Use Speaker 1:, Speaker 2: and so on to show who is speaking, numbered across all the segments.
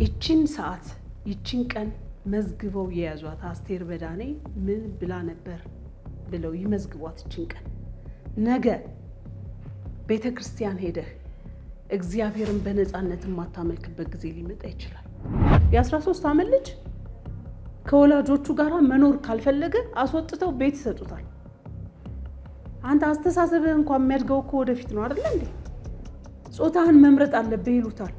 Speaker 1: ይችን ሰዓት ይችን ቀን መዝግበው የያዟት አስቴር በዳኔ ምን ብላ ነበር ብለው ይመዝግቧት። ይችን ቀን ነገ ቤተ ክርስቲያን ሄደህ እግዚአብሔርን በነፃነት የማታመልክበት ጊዜ ሊመጣ ይችላል። የ13 ዓመት ልጅ ከወላጆቹ ጋር መኖር ካልፈለገ አስወጥተው ቤት ይሰጡታል። አንተ አስተሳሰብህ እንኳን የሚያድገው እኮ ወደፊት ነው አይደለ እንዴ? ጾታህን መምረጥ አለብህ ይሉታል።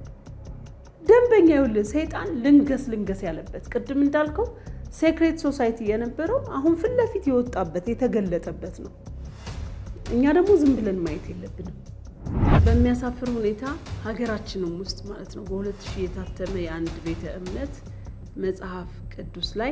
Speaker 1: ደንበኛ ይኸውልህ፣ ሰይጣን ልንገስ ልንገስ ያለበት ቅድም እንዳልከው ሴክሬት ሶሳይቲ የነበረው አሁን ፊት ለፊት የወጣበት የተገለጠበት ነው። እኛ ደግሞ ዝም ብለን ማየት የለብንም። በሚያሳፍር ሁኔታ ሀገራችንም ውስጥ ማለት ነው በሁለት ሺህ የታተመ የአንድ ቤተ እምነት መጽሐፍ ቅዱስ ላይ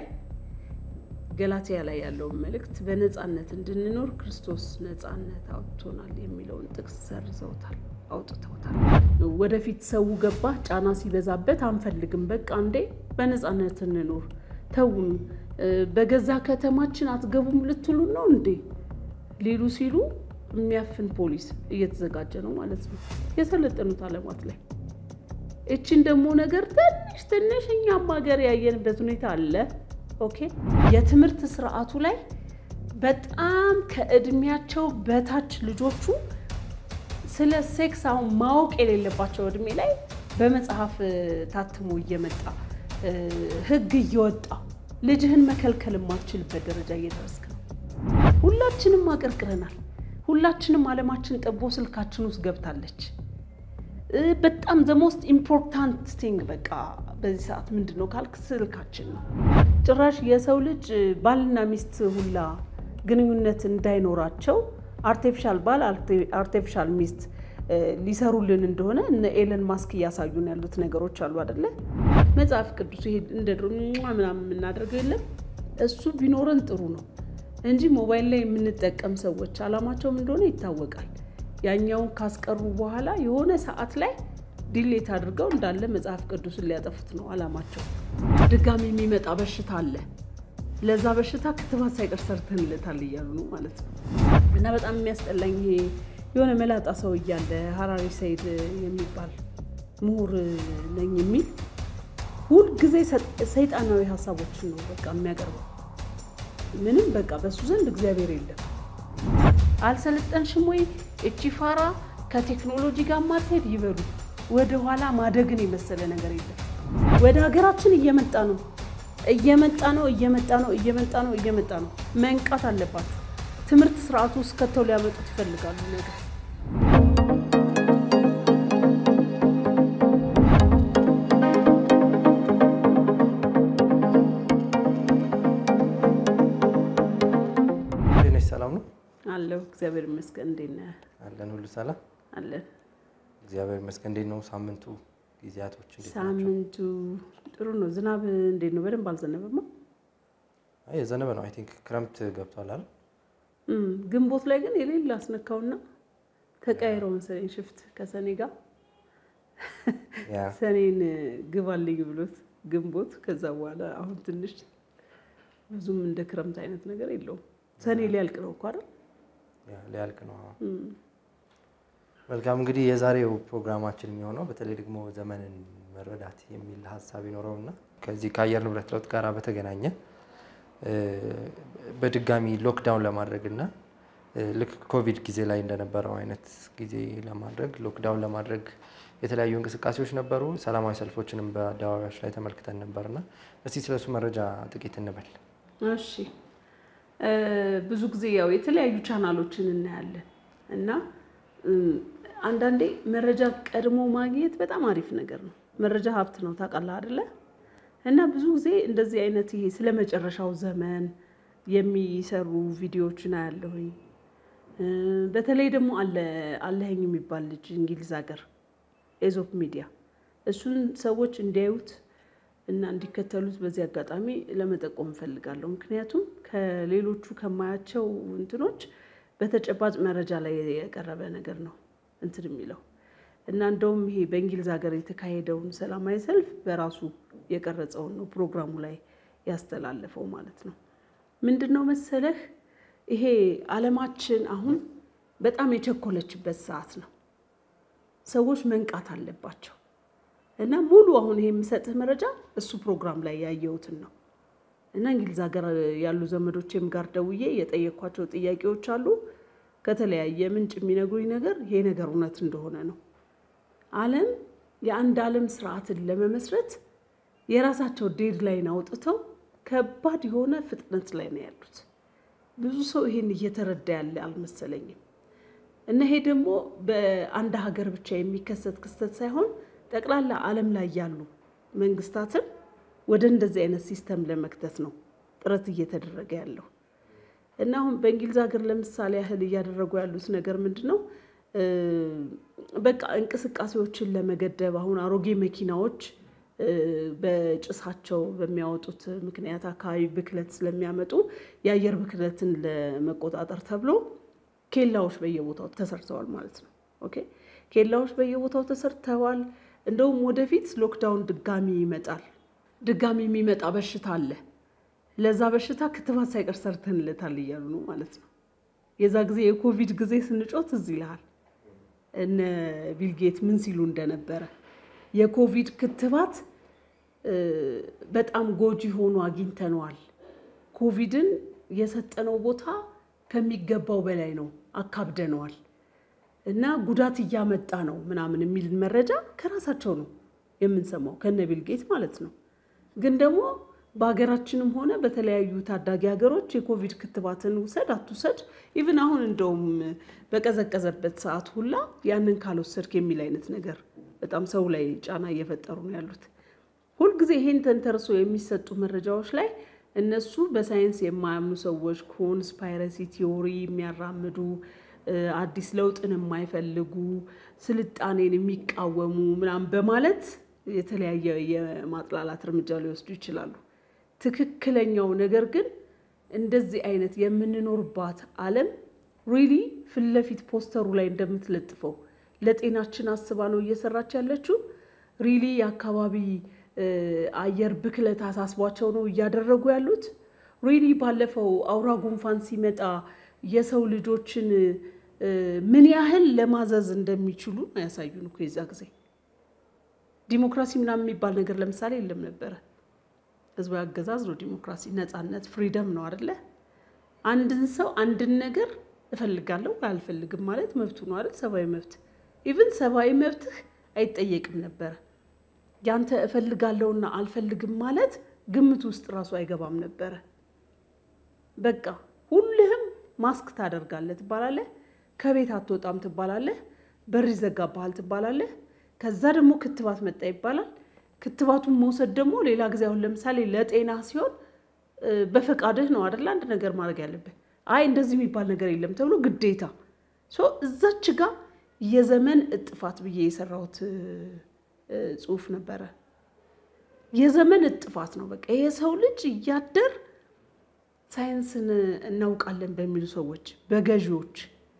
Speaker 1: ገላትያ ላይ ያለውን መልእክት በነፃነት እንድንኖር ክርስቶስ ነፃነት አውጥቶናል የሚለውን ጥቅስ ሰርዘውታል፣ አውጥተውታል። ወደፊት ሰው ገባ ጫና ሲበዛበት አንፈልግም፣ በቃ እንዴ በነፃነት እንኖር ተውን፣ በገዛ ከተማችን አትገቡም ልትሉ ነው እንዴ ሊሉ ሲሉ የሚያፍን ፖሊስ እየተዘጋጀ ነው ማለት ነው የሰለጠኑት ዓለማት ላይ። እችን ደግሞ ነገር ትንሽ ትንሽ እኛም ሀገር ያየንበት ሁኔታ አለ። ኦኬ የትምህርት ስርዓቱ ላይ በጣም ከእድሜያቸው በታች ልጆቹ ስለ ሴክስ አሁን ማወቅ የሌለባቸው እድሜ ላይ በመጽሐፍ ታትሞ እየመጣ ሕግ እየወጣ ልጅህን መከልከል የማትችልበት ደረጃ እየደረስክ ነው። ሁላችንም አቀርቅረናል። ሁላችንም ዓለማችን ጠቦ ስልካችን ውስጥ ገብታለች። በጣም ዘ ሞስት ኢምፖርታንት ቲንግ በቃ በዚህ ሰዓት ምንድን ነው ካልክ ስልካችን ነው። ጭራሽ የሰው ልጅ ባልና ሚስት ሁላ ግንኙነት እንዳይኖራቸው አርቴፊሻል ባል አርቴፊሻል ሚስት ሊሰሩልን እንደሆነ እነ ኤለን ማስክ እያሳዩን ያሉት ነገሮች አሉ አደለ? መጽሐፍ ቅዱስ ይሄ እንደ ድሮ ምናምን የምናደርገው የለም። እሱ ቢኖረን ጥሩ ነው እንጂ ሞባይል ላይ የምንጠቀም ሰዎች አላማቸውም እንደሆነ ይታወቃል። ያኛውን ካስቀሩ በኋላ የሆነ ሰዓት ላይ ዲሌት አድርገው እንዳለ መጽሐፍ ቅዱስን ሊያጠፉት ነው አላማቸው። ድጋሚ የሚመጣ በሽታ አለ፣ ለዛ በሽታ ክትባት ሳይቀር ሰርተንለታል እያሉ ነው ማለት ነው። እና በጣም የሚያስጠላኝ ይሄ የሆነ መላጣ ሰው እያለ ሀራሪ ሰይድ የሚባል ምሁር ነኝ የሚል ሁልጊዜ ሰይጣናዊ ሀሳቦችን ነው በቃ የሚያቀርበው። ምንም በቃ በሱ ዘንድ እግዚአብሔር የለም። አልሰለጠንሽም ወይ እቺ ፋራ ከቴክኖሎጂ ጋር ማትሄድ ይበሉ። ወደ ኋላ ማደግን የመሰለ ነገር የለም። ወደ ሀገራችን እየመጣ ነው እየመጣ ነው እየመጣ ነው እየመጣ ነው እየመጣ ነው። መንቃት አለባቸው። ትምህርት ስርዓቱ ውስጥ ከተው ሊያመጡት ይፈልጋሉ ነገር
Speaker 2: ሰላም ነው
Speaker 1: አለው። እግዚአብሔር ይመስገን። እንዴት ነህ?
Speaker 2: አለን ሁሉ ሰላም
Speaker 1: አለን።
Speaker 2: እግዚአብሔር ይመስገን። እንዴት ነው ሳምንቱ ጊዜያቶች? እንዴት ናቸው?
Speaker 1: ሳምንቱ ጥሩ ነው። ዝናብ እንዴት ነው? በደንብ አልዘነበማ።
Speaker 2: አይ የዘነበ ነው። አይ ቲንክ ክረምት ገብቷል አይደል?
Speaker 1: እም፣ ግንቦት ላይ ግን የሌለ አስነካውና ተቀያይሮ መሰለኝ ሽፍት ከሰኔ ጋር
Speaker 2: ያ
Speaker 1: ሰኔን ግባልኝ ብሎት ግንቦት። ከዛ በኋላ አሁን ትንሽ ብዙም እንደ ክረምት አይነት ነገር የለውም። ሰኔ ሊያልቅ ነው እኮ አይደል?
Speaker 2: ያ ሊያልቅ ነው። አዎ።
Speaker 1: እም፣
Speaker 2: መልካም እንግዲህ የዛሬው ፕሮግራማችን የሚሆነው በተለይ ደግሞ ዘመንን መረዳት የሚል ሀሳብ ይኖረውና ከዚህ ከአየር ንብረት ለውጥ ጋር በተገናኘ እ፣ በድጋሚ ሎክዳውን ለማድረግ እና እ፣ ልክ ኮቪድ ጊዜ ላይ እንደነበረው አይነት ጊዜ ለማድረግ ሎክዳውን ለማድረግ የተለያዩ እንቅስቃሴዎች ነበሩ። ሰላማዊ ሰልፎችንም በአደባባዮች ላይ ተመልክተን ነበርና እስቲ ስለሱ መረጃ ጥቂት እንበል።
Speaker 1: እሺ እ፣ ብዙ ጊዜ ያው የተለያዩ ቻናሎችን እናያለን እና እም፣ አንዳንዴ መረጃ ቀድሞ ማግኘት በጣም አሪፍ ነገር ነው። መረጃ ሀብት ነው ታውቃለህ አይደለ? እና ብዙ ጊዜ እንደዚህ አይነት ይሄ ስለ መጨረሻው ዘመን የሚሰሩ ቪዲዮዎችን አያለሁኝ። እ፣ በተለይ ደግሞ አለ አለኸኝ የሚባል ልጅ እንግሊዝ ሀገር ኤዞፕ ሚዲያ እሱን ሰዎች እንዲያዩት እና እንዲከተሉት በዚህ አጋጣሚ ለመጠቆም እፈልጋለሁ። ምክንያቱም ከሌሎቹ ከማያቸው እንትኖች በተጨባጭ መረጃ ላይ የቀረበ ነገር ነው እንትን የሚለው እና እንደውም ይሄ በእንግሊዝ ሀገር የተካሄደውን ሰላማዊ ሰልፍ በራሱ የቀረጸውን ነው ፕሮግራሙ ላይ ያስተላለፈው ማለት ነው። ምንድን ነው መሰለህ ይሄ ዓለማችን አሁን በጣም የቸኮለችበት ሰዓት ነው። ሰዎች መንቃት አለባቸው። እና ሙሉ አሁን ይሄ የምሰጥህ መረጃ እሱ ፕሮግራም ላይ ያየሁትን ነው። እና እንግሊዝ ሀገር ያሉ ዘመዶቼም ጋር ደውዬ የጠየኳቸው ጥያቄዎች አሉ። ከተለያየ ምንጭ የሚነግሩኝ ነገር ይሄ ነገር እውነት እንደሆነ ነው። ዓለም የአንድ ዓለም ስርዓትን ለመመስረት የራሳቸው ዴድ ላይን አውጥተው ከባድ የሆነ ፍጥነት ላይ ነው ያሉት። ብዙ ሰው ይሄን እየተረዳ ያለ አልመሰለኝም። እና ይሄ ደግሞ በአንድ ሀገር ብቻ የሚከሰት ክስተት ሳይሆን ጠቅላላ ዓለም ላይ ያሉ መንግስታትን ወደ እንደዚህ አይነት ሲስተም ለመክተት ነው ጥረት እየተደረገ ያለው። እና አሁን በእንግሊዝ ሀገር ለምሳሌ ያህል እያደረጉ ያሉት ነገር ምንድን ነው? በቃ እንቅስቃሴዎችን ለመገደብ አሁን አሮጌ መኪናዎች በጭሳቸው በሚያወጡት ምክንያት አካባቢ ብክለት ስለሚያመጡ የአየር ብክለትን ለመቆጣጠር ተብሎ ኬላዎች በየቦታው ተሰርተዋል ማለት ነው። ኦኬ ኬላዎች በየቦታው ተሰርተዋል። እንደውም ወደፊት ሎክዳውን ድጋሚ ይመጣል። ድጋሚ የሚመጣ በሽታ አለ። ለዛ በሽታ ክትባት ሳይቀር ሰርተንለታል እያሉ ነው ማለት ነው። የዛ ጊዜ የኮቪድ ጊዜ ስንጮት እዚህ ይልሃል እነ ቢልጌት ምን ሲሉ እንደነበረ የኮቪድ ክትባት በጣም ጎጂ ሆኖ አግኝተነዋል። ኮቪድን የሰጠነው ቦታ ከሚገባው በላይ ነው፣ አካብደነዋል እና ጉዳት እያመጣ ነው ምናምን የሚል መረጃ ከራሳቸው ነው የምንሰማው ከነ ቢልጌት ማለት ነው። ግን ደግሞ በሀገራችንም ሆነ በተለያዩ ታዳጊ ሀገሮች የኮቪድ ክትባትን ውሰድ አትውሰድ፣ ኢቭን አሁን እንደውም በቀዘቀዘበት ሰዓት ሁላ ያንን ካልወሰድክ የሚል አይነት ነገር በጣም ሰው ላይ ጫና እየፈጠሩ ነው ያሉት። ሁልጊዜ ይሄን ተንተርሶ የሚሰጡ መረጃዎች ላይ እነሱ በሳይንስ የማያምኑ ሰዎች ኮንስፓይረሲ ቲዎሪ የሚያራምዱ አዲስ ለውጥን የማይፈልጉ ስልጣኔን የሚቃወሙ ምናምን በማለት የተለያየ የማጥላላት እርምጃ ሊወስዱ ይችላሉ። ትክክለኛው ነገር ግን እንደዚህ አይነት የምንኖርባት ዓለም ሪሊ ፊት ለፊት ፖስተሩ ላይ እንደምትለጥፈው ለጤናችን አስባ ነው እየሰራች ያለችው። ሪሊ የአካባቢ አየር ብክለት አሳስቧቸው ነው እያደረጉ ያሉት። ሪሊ ባለፈው አውራ ጉንፋን ሲመጣ የሰው ልጆችን ምን ያህል ለማዘዝ እንደሚችሉ ያሳዩን እኮ የዛ ጊዜ ዲሞክራሲ ምናምን የሚባል ነገር ለምሳሌ የለም ነበረ። ህዝባዊ አገዛዝ ነው ዲሞክራሲ፣ ነፃነት፣ ፍሪደም ነው አደለ? አንድን ሰው አንድን ነገር እፈልጋለሁ አልፈልግም ማለት መብቱ ነው አይደል? ሰብአዊ መብት ኢቭን ሰብአዊ መብትህ አይጠየቅም ነበረ። ያንተ እፈልጋለሁና አልፈልግም ማለት ግምት ውስጥ ራሱ አይገባም ነበረ። በቃ ሁልህም ማስክ ታደርጋለህ ትባላለህ፣ ከቤት አትወጣም ትባላለህ፣ በር ይዘጋብሃል ትባላለህ። ከዛ ደግሞ ክትባት መጣ ይባላል። ክትባቱን መውሰድ ደግሞ ሌላ ጊዜ አሁን ለምሳሌ ለጤና ሲሆን በፈቃድህ ነው አይደለ አንድ ነገር ማድረግ ያለብህ። አይ እንደዚህ የሚባል ነገር የለም ተብሎ ግዴታ እዛች ጋር የዘመን እጥፋት ብዬ የሰራሁት ጽሁፍ ነበረ። የዘመን እጥፋት ነው በቃ የሰው ልጅ እያደር ሳይንስን እናውቃለን በሚሉ ሰዎች፣ በገዢዎች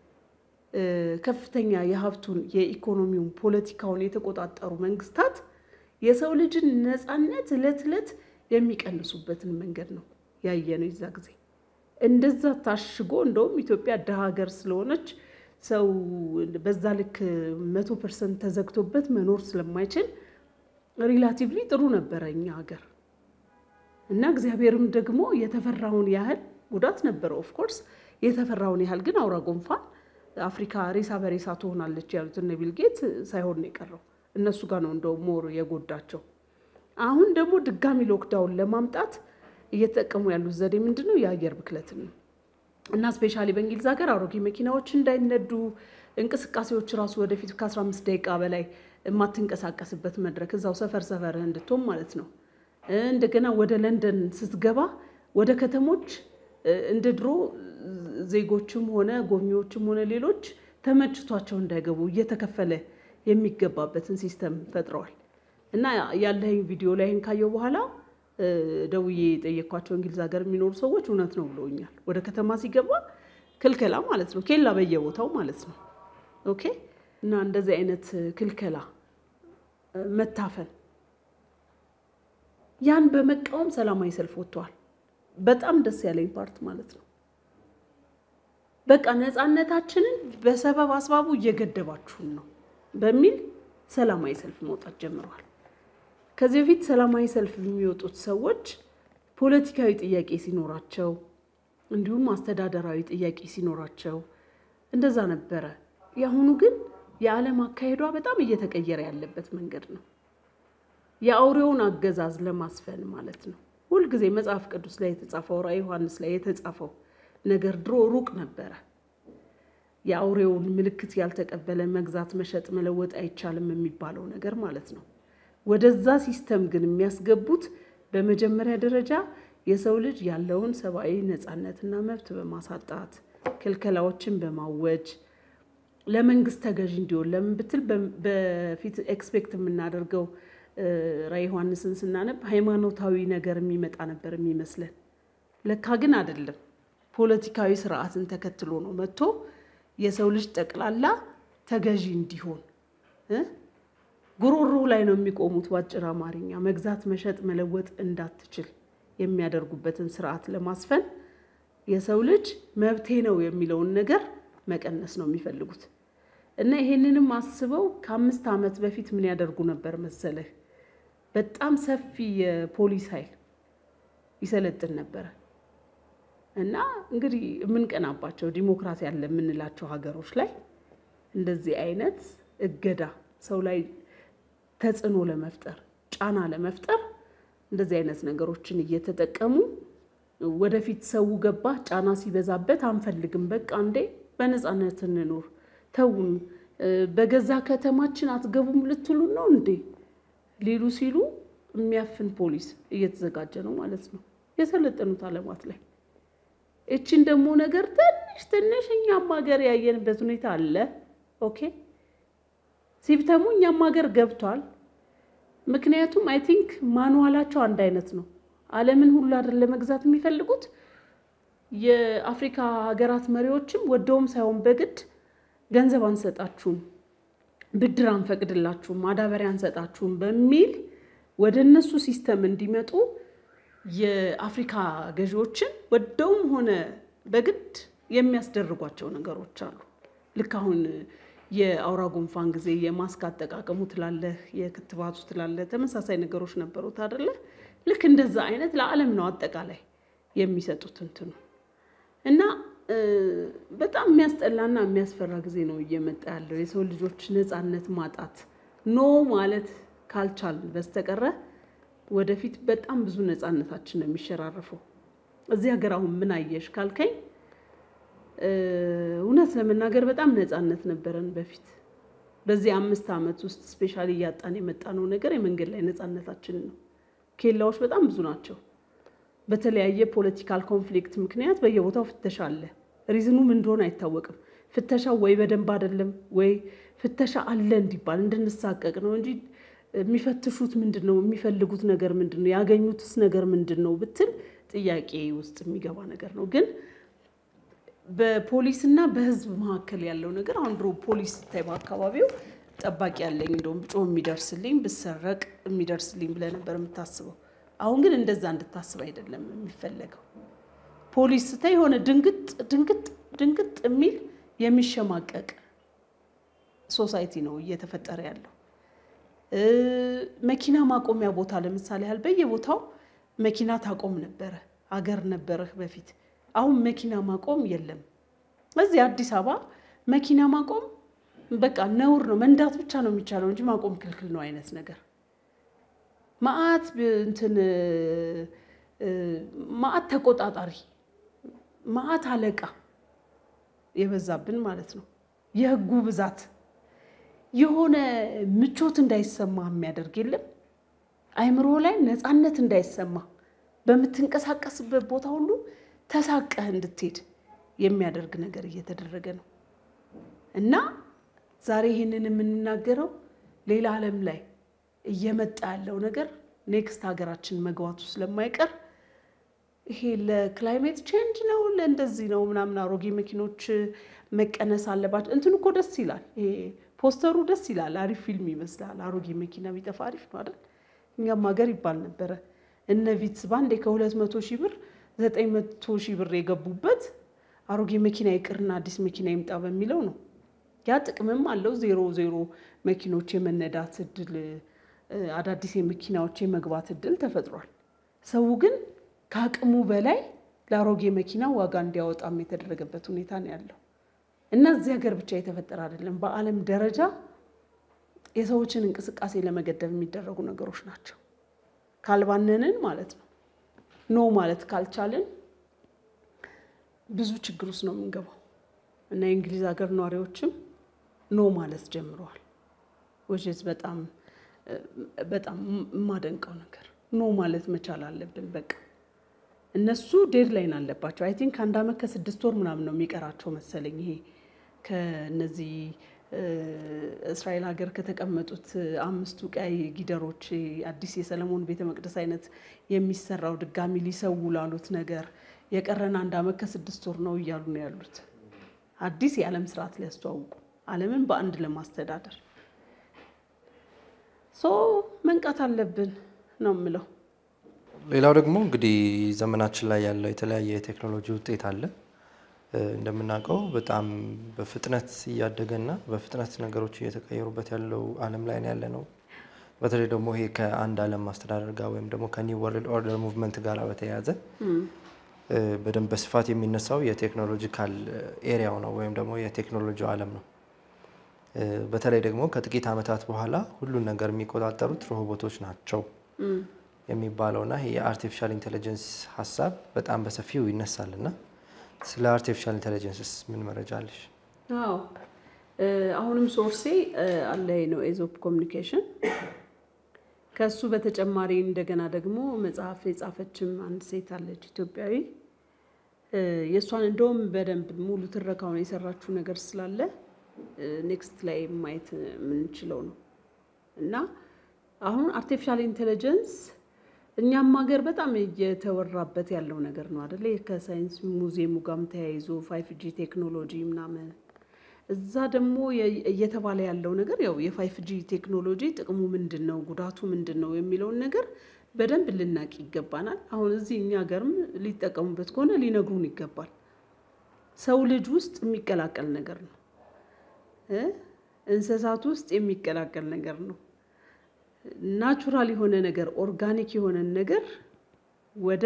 Speaker 1: ከፍተኛ የሀብቱን የኢኮኖሚውን፣ ፖለቲካውን የተቆጣጠሩ መንግስታት የሰው ልጅን ነፃነት እለት እለት የሚቀንሱበትን መንገድ ነው ያየነው። የዛ ጊዜ እንደዛ ታሽጎ እንደውም ኢትዮጵያ ድሃ ሀገር ስለሆነች ሰው በዛ ልክ መቶ ፐርሰንት ተዘግቶበት መኖር ስለማይችል ሪላቲቭሊ ጥሩ ነበረ እኛ ሀገር እና እግዚአብሔርም ደግሞ የተፈራውን ያህል ጉዳት ነበረው። ኦፍኮርስ የተፈራውን ያህል ግን አውራ ጉንፋን አፍሪካ ሬሳ በሬሳ ትሆናለች ያሉት እነ ቢል ጌት ሳይሆን ነው የቀረው። እነሱ ጋር ነው እንደው ሞር የጎዳቸው። አሁን ደግሞ ድጋሚ ሎክዳውን ለማምጣት እየተጠቀሙ ያሉት ዘዴ ምንድን ነው? የአየር ብክለትን ነው እና ስፔሻሊ በእንግሊዝ ሀገር አሮጌ መኪናዎች እንዳይነዱ እንቅስቃሴዎች ራሱ ወደፊት ከ15 ደቂቃ በላይ የማትንቀሳቀስበት መድረክ እዛው ሰፈር ሰፈርህ እንድትሆን ማለት ነው። እንደገና ወደ ለንደን ስትገባ ወደ ከተሞች እንደ ድሮ ዜጎችም ሆነ ጎብኚዎችም ሆነ ሌሎች ተመችቷቸው እንዳይገቡ እየተከፈለ የሚገባበትን ሲስተም ፈጥረዋል። እና ያለኝ ቪዲዮ ላይን ካየው በኋላ ደውዬ የጠየኳቸው እንግሊዝ ሀገር የሚኖሩ ሰዎች እውነት ነው ብለውኛል። ወደ ከተማ ሲገባ ክልከላ ማለት ነው፣ ኬላ በየቦታው ማለት ነው። ኦኬ። እና እንደዚህ አይነት ክልከላ፣ መታፈን፣ ያን በመቃወም ሰላማዊ ሰልፍ ወጥተዋል። በጣም ደስ ያለኝ ፓርት ማለት ነው። በቃ ነፃነታችንን በሰበብ አስባቡ እየገደባችሁን ነው በሚል ሰላማዊ ሰልፍ መውጣት ጀምረዋል። ከዚህ በፊት ሰላማዊ ሰልፍ የሚወጡት ሰዎች ፖለቲካዊ ጥያቄ ሲኖራቸው እንዲሁም አስተዳደራዊ ጥያቄ ሲኖራቸው እንደዛ ነበረ። የአሁኑ ግን የዓለም አካሄዷ በጣም እየተቀየረ ያለበት መንገድ ነው። የአውሬውን አገዛዝ ለማስፈን ማለት ነው። ሁልጊዜ መጽሐፍ ቅዱስ ላይ የተጻፈው ራዕየ ዮሐንስ ላይ የተጻፈው ነገር ድሮ ሩቅ ነበረ። የአውሬውን ምልክት ያልተቀበለ መግዛት፣ መሸጥ፣ መለወጥ አይቻልም የሚባለው ነገር ማለት ነው። ወደዛ ሲስተም ግን የሚያስገቡት በመጀመሪያ ደረጃ የሰው ልጅ ያለውን ሰብአዊ ነፃነትና መብት በማሳጣት ክልከላዎችን በማወጅ ለመንግስት ተገዥ እንዲሆን ለምን ብትል በፊት ኤክስፔክት የምናደርገው ራዕየ ዮሐንስን ስናነብ ሃይማኖታዊ ነገር የሚመጣ ነበር የሚመስለን። ለካ ግን አይደለም። ፖለቲካዊ ስርዓትን ተከትሎ ነው መጥቶ የሰው ልጅ ጠቅላላ ተገዢ እንዲሆን ጉሮሮ ላይ ነው የሚቆሙት። በአጭር አማርኛ መግዛት፣ መሸጥ፣ መለወጥ እንዳትችል የሚያደርጉበትን ስርዓት ለማስፈን የሰው ልጅ መብቴ ነው የሚለውን ነገር መቀነስ ነው የሚፈልጉት እና ይሄንንም አስበው ከአምስት ዓመት በፊት ምን ያደርጉ ነበር መሰለህ? በጣም ሰፊ የፖሊስ ኃይል ይሰለጥን ነበረ እና እንግዲህ የምንቀናባቸው ዲሞክራሲ ያለ የምንላቸው ሀገሮች ላይ እንደዚህ አይነት እገዳ ሰው ላይ ተጽዕኖ ለመፍጠር ጫና ለመፍጠር እንደዚህ አይነት ነገሮችን እየተጠቀሙ ወደፊት ሰው ገባ ጫና ሲበዛበት አንፈልግም፣ በቃ እንዴ በነፃነት እንኖር፣ ተውን፣ በገዛ ከተማችን አትገቡም ልትሉን ነው እንዴ ሊሉ ሲሉ የሚያፍን ፖሊስ እየተዘጋጀ ነው ማለት ነው የሰለጠኑት ዓለማት ላይ። እችን ደግሞ ነገር ትንሽ ትንሽ እኛም ሀገር ያየንበት ሁኔታ አለ። ኦኬ ሲብተሙ እኛም ሀገር ገብቷል። ምክንያቱም አይ ቲንክ ማንዋላቸው አንድ አይነት ነው። ዓለምን ሁሉ አይደል ለመግዛት የሚፈልጉት። የአፍሪካ ሀገራት መሪዎችም ወደውም ሳይሆን በግድ ገንዘብ አንሰጣችሁም፣ ብድር አንፈቅድላችሁም፣ ማዳበሪያ አንሰጣችሁም በሚል ወደ እነሱ ሲስተም እንዲመጡ የአፍሪካ ገዢዎችን ወደውም ሆነ በግድ የሚያስደርጓቸው ነገሮች አሉ። ልክ አሁን የአውራ ጉንፋን ጊዜ የማስክ አጠቃቀሙ ትላለህ፣ የክትባቱ ትላለህ፣ ተመሳሳይ ነገሮች ነበሩት አደለ? ልክ እንደዛ አይነት ለዓለም ነው አጠቃላይ የሚሰጡት እንትኑ እና በጣም የሚያስጠላና የሚያስፈራ ጊዜ ነው እየመጣ ያለው የሰው ልጆች ነፃነት ማጣት ኖ ማለት ካልቻልን በስተቀረ ወደፊት በጣም ብዙ ነፃነታችን ነው የሚሸራረፈው። እዚህ ሀገር አሁን ምን አየሽ ካልከኝ እውነት ለመናገር በጣም ነፃነት ነበረን በፊት። በዚህ አምስት ዓመት ውስጥ ስፔሻሊ እያጣን የመጣነው ነገር የመንገድ ላይ ነፃነታችንን ነው። ኬላዎች በጣም ብዙ ናቸው። በተለያየ ፖለቲካል ኮንፍሊክት ምክንያት በየቦታው ፍተሻ አለ። ሪዝኑ ምን እንደሆነ አይታወቅም። ፍተሻው ወይ በደንብ አይደለም ወይ ፍተሻ አለ እንዲባል እንድንሳቀቅ ነው እንጂ የሚፈትሹት ምንድን ነው? የሚፈልጉት ነገር ምንድን ነው? ያገኙትስ ነገር ምንድን ነው ብትል ጥያቄ ውስጥ የሚገባ ነገር ነው። ግን በፖሊስና በሕዝብ መካከል ያለው ነገር አሁን ድሮ ፖሊስ ስታይ በአካባቢው ጠባቂ ያለኝ እንደውም ብጮህ የሚደርስልኝ ብሰረቅ የሚደርስልኝ ብለህ ነበር የምታስበው። አሁን ግን እንደዛ እንድታስብ አይደለም የሚፈለገው። ፖሊስ ስታይ የሆነ ድንግጥ ድንግጥ ድንግጥ የሚል የሚሸማቀቅ ሶሳይቲ ነው እየተፈጠረ ያለው። መኪና ማቆሚያ ቦታ ለምሳሌ ያህል በየቦታው መኪና ታቆም ነበረ፣ አገር ነበረህ በፊት። አሁን መኪና ማቆም የለም። እዚህ አዲስ አበባ መኪና ማቆም በቃ ነውር ነው። መንዳት ብቻ ነው የሚቻለው እንጂ ማቆም ክልክል ነው አይነት ነገር ማአት እንትን ማአት ተቆጣጣሪ ማአት አለቃ የበዛብን ማለት ነው። የህጉ ብዛት የሆነ ምቾት እንዳይሰማ የሚያደርግ የለም። አይምሮ ላይ ነፃነት እንዳይሰማ በምትንቀሳቀስበት ቦታ ሁሉ ተሳቀህ እንድትሄድ የሚያደርግ ነገር እየተደረገ ነው እና ዛሬ ይህንን የምንናገረው ሌላ ዓለም ላይ እየመጣ ያለው ነገር ኔክስት ሀገራችን መግባቱ ስለማይቀር ይሄ ለክላይሜት ቼንጅ ነው ለእንደዚህ ነው ምናምን አሮጌ መኪኖች መቀነስ አለባቸው። እንትን እኮ ደስ ይላል። ይሄ ፖስተሩ ደስ ይላል። አሪፍ ፊልም ይመስላል። አሮጌ መኪና ቢጠፋ አሪፍ ነው አይደል? እኛም ሀገር ይባል ነበረ። እነ ቪትስ ባንዴ ከሁለት መቶ ሺህ ብር ዘጠኝ መቶ ሺህ ብር የገቡበት አሮጌ መኪና ይቅርና አዲስ መኪና ይምጣ በሚለው ነው። ያ ጥቅምም አለው። ዜሮ ዜሮ መኪኖች የመነዳት እድል አዳዲስ የመኪናዎች የመግባት እድል ተፈጥሯል። ሰው ግን ከአቅሙ በላይ ለአሮጌ መኪና ዋጋ እንዲያወጣም የተደረገበት ሁኔታ ነው ያለው እና እዚህ ሀገር ብቻ የተፈጠረ አይደለም። በዓለም ደረጃ የሰዎችን እንቅስቃሴ ለመገደብ የሚደረጉ ነገሮች ናቸው። ካልባነንን ማለት ነው ኖ ማለት ካልቻልን ብዙ ችግር ውስጥ ነው የምንገባው እና የእንግሊዝ ሀገር ነዋሪዎችም ኖ ማለት ጀምረዋል። ወይስ በጣም በጣም የማደንቀው ነገር ኖ ማለት መቻል አለብን። በቃ እነሱ ዴድላይን አለባቸው። አይ ቲንክ አንድ አመት ከስድስት ወር ምናምን ነው የሚቀራቸው መሰለኝ ይሄ ከነዚህ እስራኤል ሀገር ከተቀመጡት አምስቱ ቀያይ ጊደሮች አዲስ የሰለሞን ቤተ መቅደስ አይነት የሚሰራው ድጋሚ ሊሰው ላሉት ነገር የቀረን አንድ አመት ከስድስት ወር ነው እያሉ ነው ያሉት። አዲስ የዓለም ስርዓት ሊያስተዋውቁ ዓለምን በአንድ ለማስተዳደር ሶ መንቃት አለብን ነው የምለው።
Speaker 2: ሌላው ደግሞ እንግዲህ ዘመናችን ላይ ያለው የተለያየ የቴክኖሎጂ ውጤት አለ። እንደምናውቀው በጣም በፍጥነት እያደገና በፍጥነት ነገሮች እየተቀየሩበት ያለው ዓለም ላይ ያለ ነው። በተለይ ደግሞ ይሄ ከአንድ ዓለም ማስተዳደር ጋር ወይም ደግሞ ከኒው ወርልድ ኦርደር ሙቭመንት ጋር በተያያዘ በደንብ በስፋት የሚነሳው የቴክኖሎጂካል ኤሪያው ነው ወይም ደግሞ የቴክኖሎጂው ዓለም ነው። በተለይ ደግሞ ከጥቂት ዓመታት በኋላ ሁሉን ነገር የሚቆጣጠሩት ሮቦቶች ናቸው የሚባለውና ይሄ የአርቲፊሻል ኢንቴሊጀንስ ሀሳብ በጣም በሰፊው ይነሳል እና ስለ አርቲፊሻል ኢንቴሊጀንስስ ምን መረጃ አለሽ?
Speaker 1: አዎ አሁንም ሶርሴ አለ ነው ኤዞፕ ኮሚኒኬሽን። ከሱ በተጨማሪ እንደገና ደግሞ መጽሐፍ የጻፈችም አንድ ሴት አለች ኢትዮጵያዊ። የእሷን እንደውም በደንብ ሙሉ ትረካውን የሰራችው ነገር ስላለ ኔክስት ላይ ማየት የምንችለው ነው እና አሁን አርቲፊሻል ኢንቴሊጀንስ እኛም ሀገር በጣም እየተወራበት ያለው ነገር ነው አደለ? ከሳይንስ ሙዚየሙ ጋርም ተያይዞ ፋይፍ ጂ ቴክኖሎጂ ምናምን እዛ ደግሞ እየተባለ ያለው ነገር ያው የፋይፍ ጂ ቴክኖሎጂ ጥቅሙ ምንድን ነው፣ ጉዳቱ ምንድን ነው የሚለውን ነገር በደንብ ልናቅ ይገባናል። አሁን እዚህ እኛ ሀገርም ሊጠቀሙበት ከሆነ ሊነግሩን ይገባል። ሰው ልጅ ውስጥ የሚቀላቀል ነገር ነው፣ እንስሳት ውስጥ የሚቀላቀል ነገር ነው። ናቹራል የሆነ ነገር ኦርጋኒክ የሆነን ነገር ወደ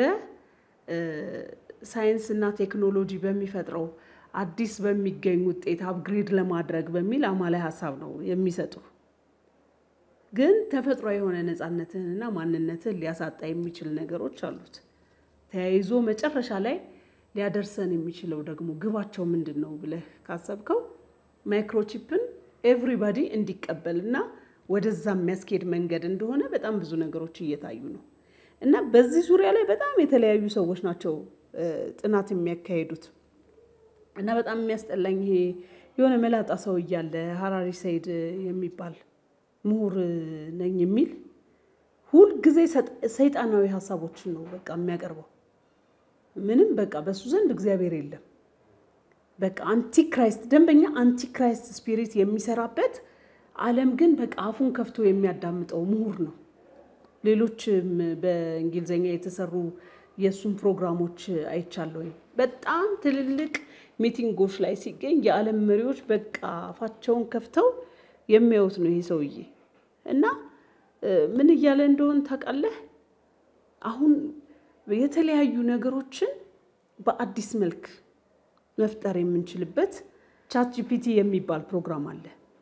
Speaker 1: ሳይንስ እና ቴክኖሎጂ በሚፈጥረው አዲስ በሚገኝ ውጤት አፕግሬድ ለማድረግ በሚል አማላይ ሀሳብ ነው የሚሰጡ። ግን ተፈጥሮ የሆነ ነፃነትህንና ማንነትህን ሊያሳጣ የሚችል ነገሮች አሉት። ተያይዞ መጨረሻ ላይ ሊያደርሰን የሚችለው ደግሞ ግባቸው ምንድን ነው ብለህ ካሰብከው ማይክሮቺፕን ኤቭሪባዲ እንዲቀበልና ወደዛ የሚያስኬድ መንገድ እንደሆነ በጣም ብዙ ነገሮች እየታዩ ነው። እና በዚህ ዙሪያ ላይ በጣም የተለያዩ ሰዎች ናቸው ጥናት የሚያካሂዱት። እና በጣም የሚያስጠላኝ ይሄ የሆነ መላጣ ሰው እያለ ሀራሪ ሰይድ የሚባል ምሁር ነኝ የሚል ሁልጊዜ ሰይጣናዊ ሀሳቦችን ነው በቃ የሚያቀርበው። ምንም በቃ በሱ ዘንድ እግዚአብሔር የለም። በቃ አንቲክራይስት ደንበኛ አንቲክራይስት ስፒሪት የሚሰራበት ዓለም ግን በቃ አፉን ከፍቶ የሚያዳምጠው ምሁር ነው። ሌሎችም በእንግሊዝኛ የተሰሩ የእሱን ፕሮግራሞች አይቻለሁኝ። በጣም ትልልቅ ሚቲንጎች ላይ ሲገኝ የዓለም መሪዎች በቃ አፋቸውን ከፍተው የሚያዩት ነው ይሄ ሰውዬ እና ምን እያለ እንደሆን ታውቃለህ? አሁን የተለያዩ ነገሮችን በአዲስ መልክ መፍጠር የምንችልበት ቻት ጂፒቲ የሚባል ፕሮግራም አለ።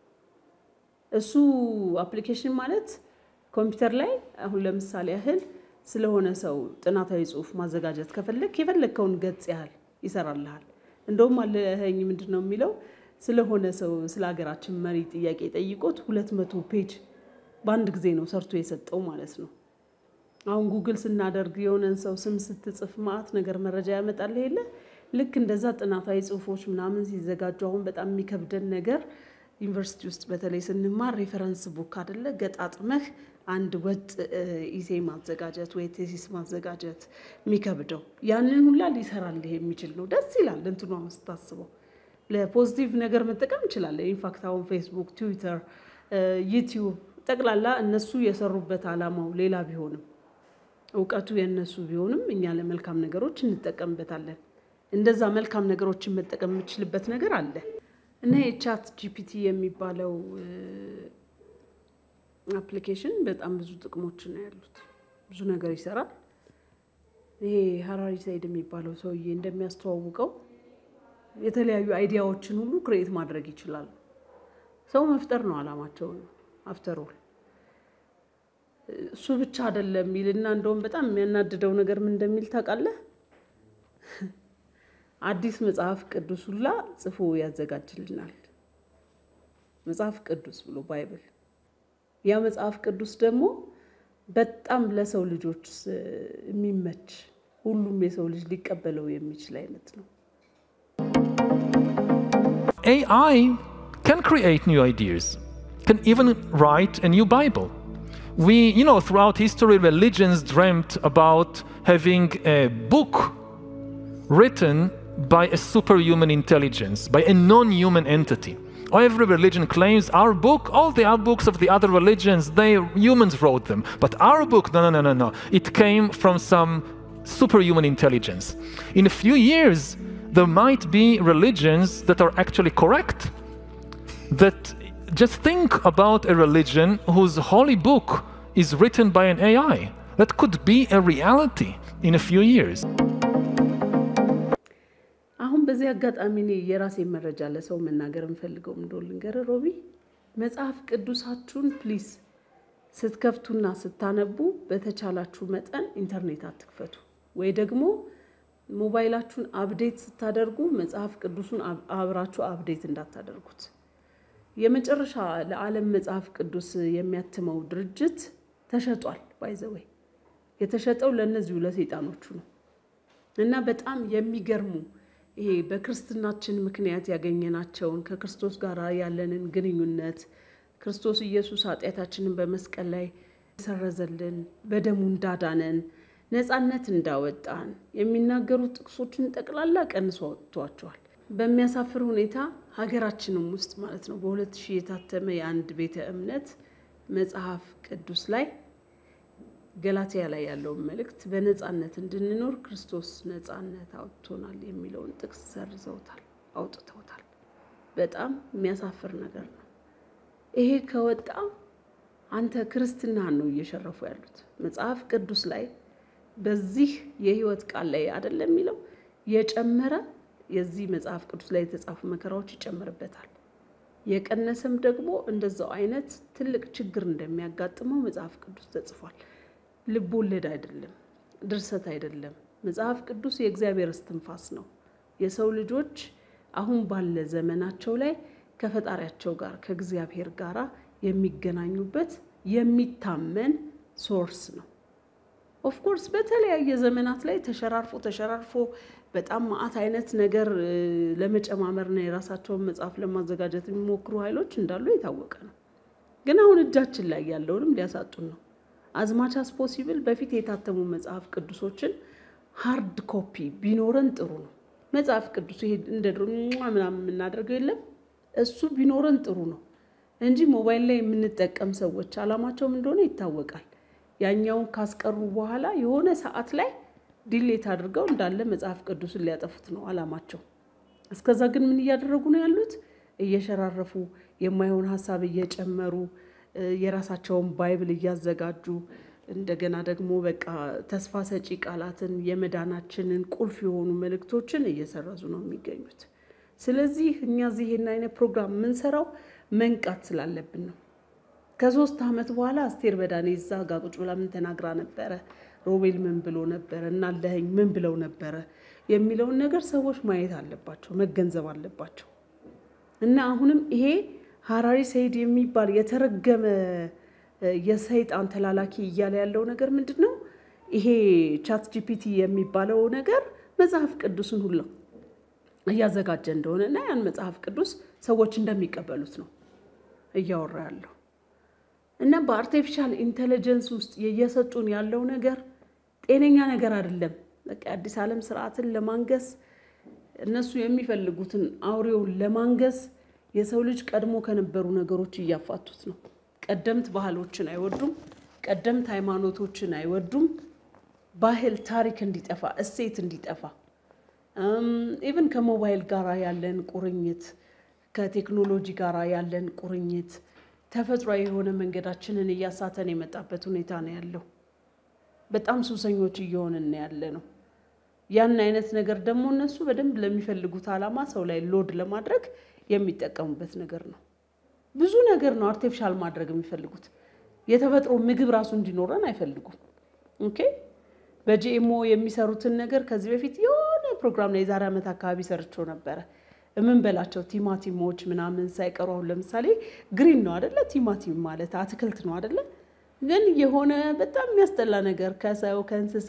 Speaker 1: እሱ አፕሊኬሽን ማለት ኮምፒውተር ላይ አሁን ለምሳሌ ያህል ስለሆነ ሰው ጥናታዊ ጽሑፍ ማዘጋጀት ከፈለግ የፈለግከውን ገጽ ያህል ይሰራልሃል። እንደውም አለኸኝ ምንድን ነው የሚለው ስለሆነ ሰው ስለ ሀገራችን መሪ ጥያቄ ጠይቆት ሁለት መቶ ፔጅ በአንድ ጊዜ ነው ሰርቶ የሰጠው ማለት ነው። አሁን ጉግል ስናደርግ የሆነን ሰው ስም ስትጽፍ ማአት ነገር መረጃ ያመጣል የለ ልክ እንደዛ ጥናታዊ ጽሑፎች ምናምን ሲዘጋጁ አሁን በጣም የሚከብደን ነገር ዩኒቨርሲቲ ውስጥ በተለይ ስንማር ሬፈረንስ ቡክ አደለ ገጣጥመህ አንድ ወጥ ኢሴ ማዘጋጀት ወይ ቴሲስ ማዘጋጀት የሚከብደው ያንን ሁላ ሊሰራልህ የሚችል ነው። ደስ ይላል እንትኗ ስታስበው። ለፖዚቲቭ ነገር መጠቀም እንችላለን። ኢንፋክት አሁን ፌስቡክ፣ ትዊተር፣ ዩቲዩብ ጠቅላላ እነሱ የሰሩበት ዓላማው ሌላ ቢሆንም እውቀቱ የእነሱ ቢሆንም እኛ ለመልካም ነገሮች እንጠቀምበታለን። እንደዛ መልካም ነገሮችን መጠቀም የምችልበት ነገር አለ እና የቻት ጂፒቲ የሚባለው አፕሊኬሽን በጣም ብዙ ጥቅሞች ነው ያሉት። ብዙ ነገር ይሰራል። ይሄ ሀራሪ ሳይድ የሚባለው ሰውዬ እንደሚያስተዋውቀው የተለያዩ አይዲያዎችን ሁሉ ክሬኤት ማድረግ ይችላሉ። ሰው መፍጠር ነው አላማቸው አፍተር ኦል። እሱ ብቻ አይደለም የሚልና እንደውም በጣም የሚያናድደው ነገር ምን እንደሚል ታውቃለህ? አዲስ መጽሐፍ ቅዱስ ሁላ ጽፎ ያዘጋጅልናል። መጽሐፍ ቅዱስ ብሎ ባይብል። ያ መጽሐፍ ቅዱስ ደግሞ በጣም ለሰው ልጆች የሚመች ሁሉም የሰው ልጅ ሊቀበለው የሚችል አይነት ነው።
Speaker 3: AI can create new ideas, can even write a new Bible. We, you know, throughout history, religions dreamt about having a book written by a superhuman intelligence, by a non human entity. Every religion claims our book, all the other books of the other religions, they humans wrote them. But our book, no, no, no, no, no. It came from some superhuman intelligence. In a few years, there might be religions that are actually correct. That just think about a religion whose holy book is written by an AI. That could be a reality in a few years.
Speaker 1: አሁን በዚህ አጋጣሚ እኔ የራሴን መረጃ ለሰው መናገር የምፈልገው እንደሆነ ልንገርህ ሮቢ፣ መጽሐፍ ቅዱሳችሁን ፕሊዝ ስትከፍቱና ስታነቡ በተቻላችሁ መጠን ኢንተርኔት አትክፈቱ፣ ወይ ደግሞ ሞባይላችሁን አፕዴት ስታደርጉ መጽሐፍ ቅዱሱን አብራችሁ አፕዴት እንዳታደርጉት። የመጨረሻ ለዓለም መጽሐፍ ቅዱስ የሚያትመው ድርጅት ተሸጧል። ባይዘወይ የተሸጠው ለእነዚሁ ለሰይጣኖቹ ነው እና በጣም የሚገርሙ ይሄ በክርስትናችን ምክንያት ያገኘናቸውን ከክርስቶስ ጋር ያለንን ግንኙነት ክርስቶስ ኢየሱስ ኃጢአታችንን በመስቀል ላይ ሰረዘልን፣ በደሙ እንዳዳነን፣ ነፃነት እንዳወጣን የሚናገሩ ጥቅሶችን ጠቅላላ ቀንሶ አውጥቷቸዋል። በሚያሳፍር ሁኔታ ሀገራችንም ውስጥ ማለት ነው በሁለት ሺህ የታተመ የአንድ ቤተ እምነት መጽሐፍ ቅዱስ ላይ ገላትያ ላይ ያለውን መልእክት በነፃነት እንድንኖር ክርስቶስ ነፃነት አውጥቶናል የሚለውን ጥቅስ ሰርዘውታል፣ አውጥተውታል። በጣም የሚያሳፍር ነገር ነው። ይሄ ከወጣ አንተ ክርስትናህን ነው እየሸረፉ ያሉት። መጽሐፍ ቅዱስ ላይ በዚህ የህይወት ቃል ላይ አይደለም የሚለው የጨመረ የዚህ መጽሐፍ ቅዱስ ላይ የተጻፉ መከራዎች ይጨምርበታል። የቀነሰም ደግሞ እንደዛው አይነት ትልቅ ችግር እንደሚያጋጥመው መጽሐፍ ቅዱስ ተጽፏል። ልብ ወለድ አይደለም፣ ድርሰት አይደለም። መጽሐፍ ቅዱስ የእግዚአብሔር እስትንፋስ ነው። የሰው ልጆች አሁን ባለ ዘመናቸው ላይ ከፈጣሪያቸው ጋር ከእግዚአብሔር ጋር የሚገናኙበት የሚታመን ሶርስ ነው። ኦፍኮርስ በተለያየ ዘመናት ላይ ተሸራርፎ ተሸራርፎ በጣም ማአት አይነት ነገር ለመጨማመርና የራሳቸውን መጽሐፍ ለማዘጋጀት የሚሞክሩ ኃይሎች እንዳሉ የታወቀ ነው። ግን አሁን እጃችን ላይ ያለውንም ሊያሳጡን ነው። አዝማች አስ ፖሲብል በፊት የታተሙ መጽሐፍ ቅዱሶችን ሃርድ ኮፒ ቢኖረን ጥሩ ነው። መጽሐፍ ቅዱስ ይሄ እንደ ድሮ ምናምን የምናደርገው የለም እሱ ቢኖረን ጥሩ ነው እንጂ ሞባይል ላይ የምንጠቀም ሰዎች አላማቸውም እንደሆነ ይታወቃል። ያኛውን ካስቀሩ በኋላ የሆነ ሰዓት ላይ ዲሌት አድርገው እንዳለ መጽሐፍ ቅዱስን ሊያጠፉት ነው አላማቸው። እስከዛ ግን ምን እያደረጉ ነው ያሉት? እየሸራረፉ የማይሆን ሀሳብ እየጨመሩ የራሳቸውን ባይብል እያዘጋጁ እንደገና ደግሞ በቃ ተስፋ ሰጪ ቃላትን የመዳናችንን ቁልፍ የሆኑ መልእክቶችን እየሰረዙ ነው የሚገኙት። ስለዚህ እኛ እዚህ ይሄን አይነት ፕሮግራም የምንሰራው መንቃት ስላለብን ነው። ከሶስት ዓመት በኋላ አስቴር በዳኔ እዛ ጋ ቁጭ ብላ ምን ተናግራ ነበረ፣ ሮቤል ምን ብሎ ነበረ፣ እናለኸኝ ምን ብለው ነበረ የሚለውን ነገር ሰዎች ማየት አለባቸው፣ መገንዘብ አለባቸው። እና አሁንም ይሄ ሀራሪ ሰይድ የሚባል የተረገመ የሰይጣን ተላላኪ እያለ ያለው ነገር ምንድን ነው? ይሄ ቻት ጂፒቲ የሚባለው ነገር መጽሐፍ ቅዱስን ሁላ እያዘጋጀ እንደሆነ እና ያን መጽሐፍ ቅዱስ ሰዎች እንደሚቀበሉት ነው እያወራ ያለው እና በአርቲፊሻል ኢንቴሊጀንስ ውስጥ እየሰጡን ያለው ነገር ጤነኛ ነገር አይደለም። በቃ የአዲስ ዓለም ስርዓትን ለማንገስ እነሱ የሚፈልጉትን አውሬውን ለማንገስ የሰው ልጅ ቀድሞ ከነበሩ ነገሮች እያፋቱት ነው። ቀደምት ባህሎችን አይወዱም። ቀደምት ሃይማኖቶችን አይወዱም። ባህል፣ ታሪክ እንዲጠፋ፣ እሴት እንዲጠፋ ኢቭን ከሞባይል ጋር ያለን ቁርኝት ከቴክኖሎጂ ጋር ያለን ቁርኝት ተፈጥሯዊ የሆነ መንገዳችንን እያሳተን የመጣበት ሁኔታ ነው ያለው። በጣም ሱሰኞች እየሆንን ያለ ነው። ያን አይነት ነገር ደግሞ እነሱ በደንብ ለሚፈልጉት ዓላማ ሰው ላይ ሎድ ለማድረግ የሚጠቀሙበት ነገር ነው። ብዙ ነገር ነው አርቲፊሻል ማድረግ የሚፈልጉት። የተፈጥሮ ምግብ ራሱ እንዲኖረን አይፈልጉም። ኦኬ በጂኤምኦ የሚሰሩትን ነገር ከዚህ በፊት የሆነ ፕሮግራም ላይ የዛሬ ዓመት አካባቢ ሰርቸው ነበረ። የምንበላቸው ቲማቲሞች ምናምን ሳይቀሩ አሁን ለምሳሌ ግሪን ነው አደለ? ቲማቲም ማለት አትክልት ነው አደለ? ግን የሆነ በጣም የሚያስጠላ ነገር ከሰው ከእንስሳ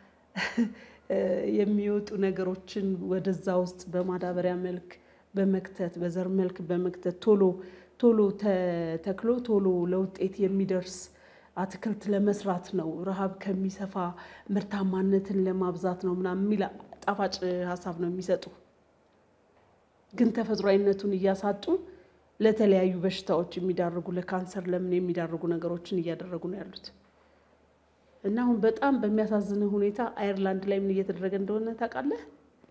Speaker 1: የሚወጡ ነገሮችን ወደዛ ውስጥ በማዳበሪያ መልክ በመክተት በዘር መልክ በመክተት ቶሎ ቶሎ ተተክሎ ቶሎ ለውጤት የሚደርስ አትክልት ለመስራት ነው፣ ረሃብ ከሚሰፋ ምርታማነትን ለማብዛት ነው ምናምን የሚል ጣፋጭ ሀሳብ ነው የሚሰጡ። ግን ተፈጥሯዊነቱን እያሳጡ ለተለያዩ በሽታዎች የሚዳርጉ ለካንሰር ለምን የሚዳርጉ ነገሮችን እያደረጉ ነው ያሉት። እና አሁን በጣም በሚያሳዝን ሁኔታ አየርላንድ ላይ ምን እየተደረገ እንደሆነ ታውቃለህ?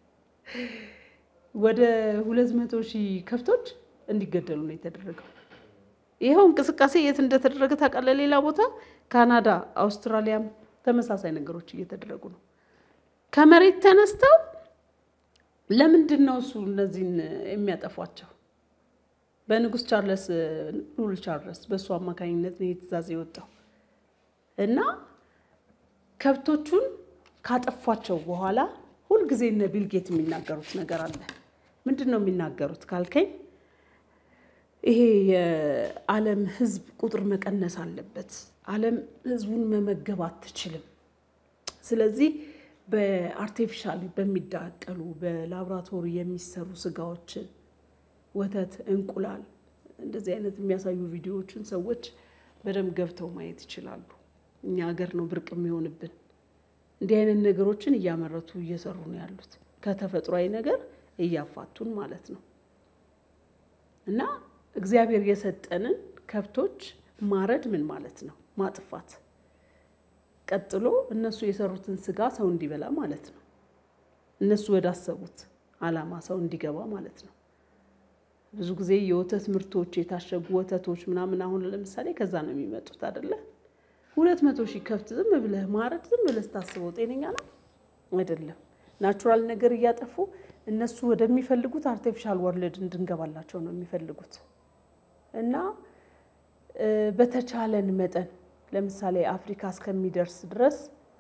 Speaker 1: ወደ ሁለት መቶ ሺህ ከብቶች እንዲገደሉ ነው የተደረገው። ይኸው እንቅስቃሴ የት እንደተደረገ ታውቃለህ? ሌላ ቦታ ካናዳ፣ አውስትራሊያም ተመሳሳይ ነገሮች እየተደረጉ ነው። ከመሬት ተነስተው ለምንድን ነው እሱ እነዚህን የሚያጠፏቸው? በንጉስ ቻርለስ ሉል ቻርለስ በእሱ አማካኝነት ነው ትእዛዝ የወጣው እና ከብቶቹን ካጠፏቸው በኋላ ሁልጊዜ እነ ቢልጌት የሚናገሩት ነገር አለ። ምንድን ነው የሚናገሩት ካልከኝ ይሄ የዓለም ሕዝብ ቁጥር መቀነስ አለበት። ዓለም ሕዝቡን መመገብ አትችልም። ስለዚህ በአርቲፊሻል በሚዳቀሉ በላቦራቶሪ የሚሰሩ ስጋዎችን፣ ወተት፣ እንቁላል እንደዚህ አይነት የሚያሳዩ ቪዲዮዎችን ሰዎች በደንብ ገብተው ማየት ይችላሉ። እኛ ሀገር ነው ብርቅ የሚሆንብን። እንዲህ አይነት ነገሮችን እያመረቱ እየሰሩ ነው ያሉት ከተፈጥሯዊ ነገር እያፋቱን ማለት ነው እና እግዚአብሔር የሰጠንን ከብቶች ማረድ ምን ማለት ነው? ማጥፋት። ቀጥሎ እነሱ የሰሩትን ስጋ ሰው እንዲበላ ማለት ነው። እነሱ ወዳሰቡት ዓላማ ሰው እንዲገባ ማለት ነው። ብዙ ጊዜ የወተት ምርቶች የታሸጉ ወተቶች ምናምን አሁን ለምሳሌ ከዛ ነው የሚመጡት አይደለ? ሁለት መቶ ሺህ ከብት ዝም ብለህ ማረድ ዝም ብለህ ስታስበው ጤነኛ ነው አይደለም። ናቹራል ነገር እያጠፉ እነሱ ወደሚፈልጉት አርቲፊሻል ወርልድ እንድንገባላቸው ነው የሚፈልጉት። እና በተቻለን መጠን ለምሳሌ አፍሪካ እስከሚደርስ ድረስ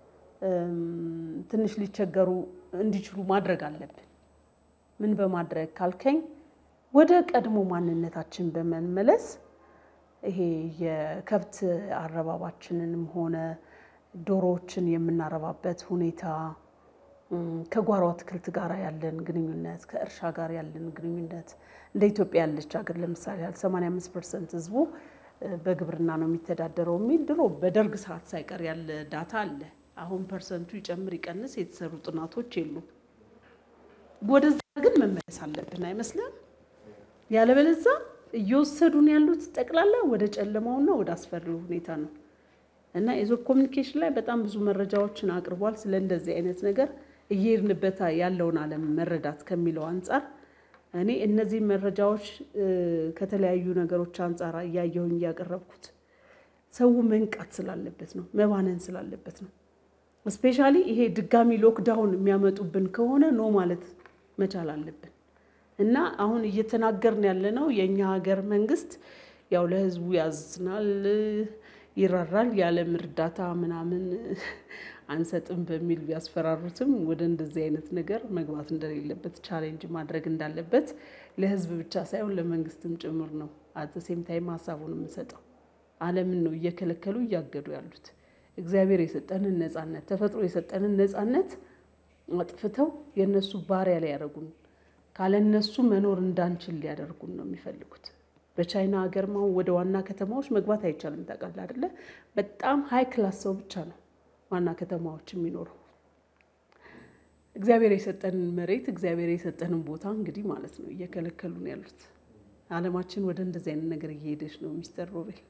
Speaker 1: ትንሽ ሊቸገሩ እንዲችሉ ማድረግ አለብን። ምን በማድረግ ካልከኝ ወደ ቀድሞ ማንነታችን በመመለስ ይሄ የከብት አረባባችንንም ሆነ ዶሮዎችን የምናረባበት ሁኔታ ከጓሮ አትክልት ጋር ያለን ግንኙነት ከእርሻ ጋር ያለን ግንኙነት እንደ ኢትዮጵያ ያለች ሀገር ለምሳሌ ያህል 85 ፐርሰንት ህዝቡ በግብርና ነው የሚተዳደረው የሚል ድሮ በደርግ ሰዓት ሳይቀር ያለ ዳታ አለ። አሁን ፐርሰንቱ ይጨምር ይቀንስ የተሰሩ ጥናቶች የሉም። ወደዛ ግን መመለስ አለብን አይመስልም? ያለበለዛ እየወሰዱን ያሉት ጠቅላላ ወደ ጨለማውና ወደ አስፈሪው ሁኔታ ነው እና የዞብ ኮሚኒኬሽን ላይ በጣም ብዙ መረጃዎችን አቅርቧል ስለ እንደዚህ አይነት ነገር እየሄድንበት ያለውን ዓለም መረዳት ከሚለው አንጻር እኔ እነዚህ መረጃዎች ከተለያዩ ነገሮች አንጻር እያየሁኝ እያቀረብኩት ሰው መንቃት ስላለበት ነው፣ መባነን ስላለበት ነው። እስፔሻሊ ይሄ ድጋሚ ሎክዳውን የሚያመጡብን ከሆነ ኖ ማለት መቻል አለብን እና አሁን እየተናገርን ያለነው የእኛ ሀገር መንግስት ያው ለህዝቡ ያዝናል፣ ይራራል፣ የዓለም እርዳታ ምናምን አንሰጥም በሚል ቢያስፈራሩትም ወደ እንደዚህ አይነት ነገር መግባት እንደሌለበት ቻሌንጅ ማድረግ እንዳለበት ለህዝብ ብቻ ሳይሆን ለመንግስትም ጭምር ነው። አተሴም ታይም ሀሳቡን የምንሰጠው ዓለምን ነው እየከለከሉ እያገዱ ያሉት። እግዚአብሔር የሰጠንን ነጻነት፣ ተፈጥሮ የሰጠንን ነጻነት አጥፍተው የእነሱ ባሪያ ላይ ያደረጉን ካለ እነሱ መኖር እንዳንችል ሊያደርጉን ነው የሚፈልጉት። በቻይና ሀገር አሁን ወደ ዋና ከተማዎች መግባት አይቻልም። ታውቃለህ አይደለ? በጣም ሀይ ክላስ ሰው ብቻ ነው ዋና ከተማዎች የሚኖረው። እግዚአብሔር የሰጠንን መሬት እግዚአብሔር የሰጠንን ቦታ እንግዲህ ማለት ነው እየከለከሉ ነው ያሉት። ዓለማችን ወደ እንደዚህ አይነት ነገር እየሄደች ነው። ሚስተር ሮቤል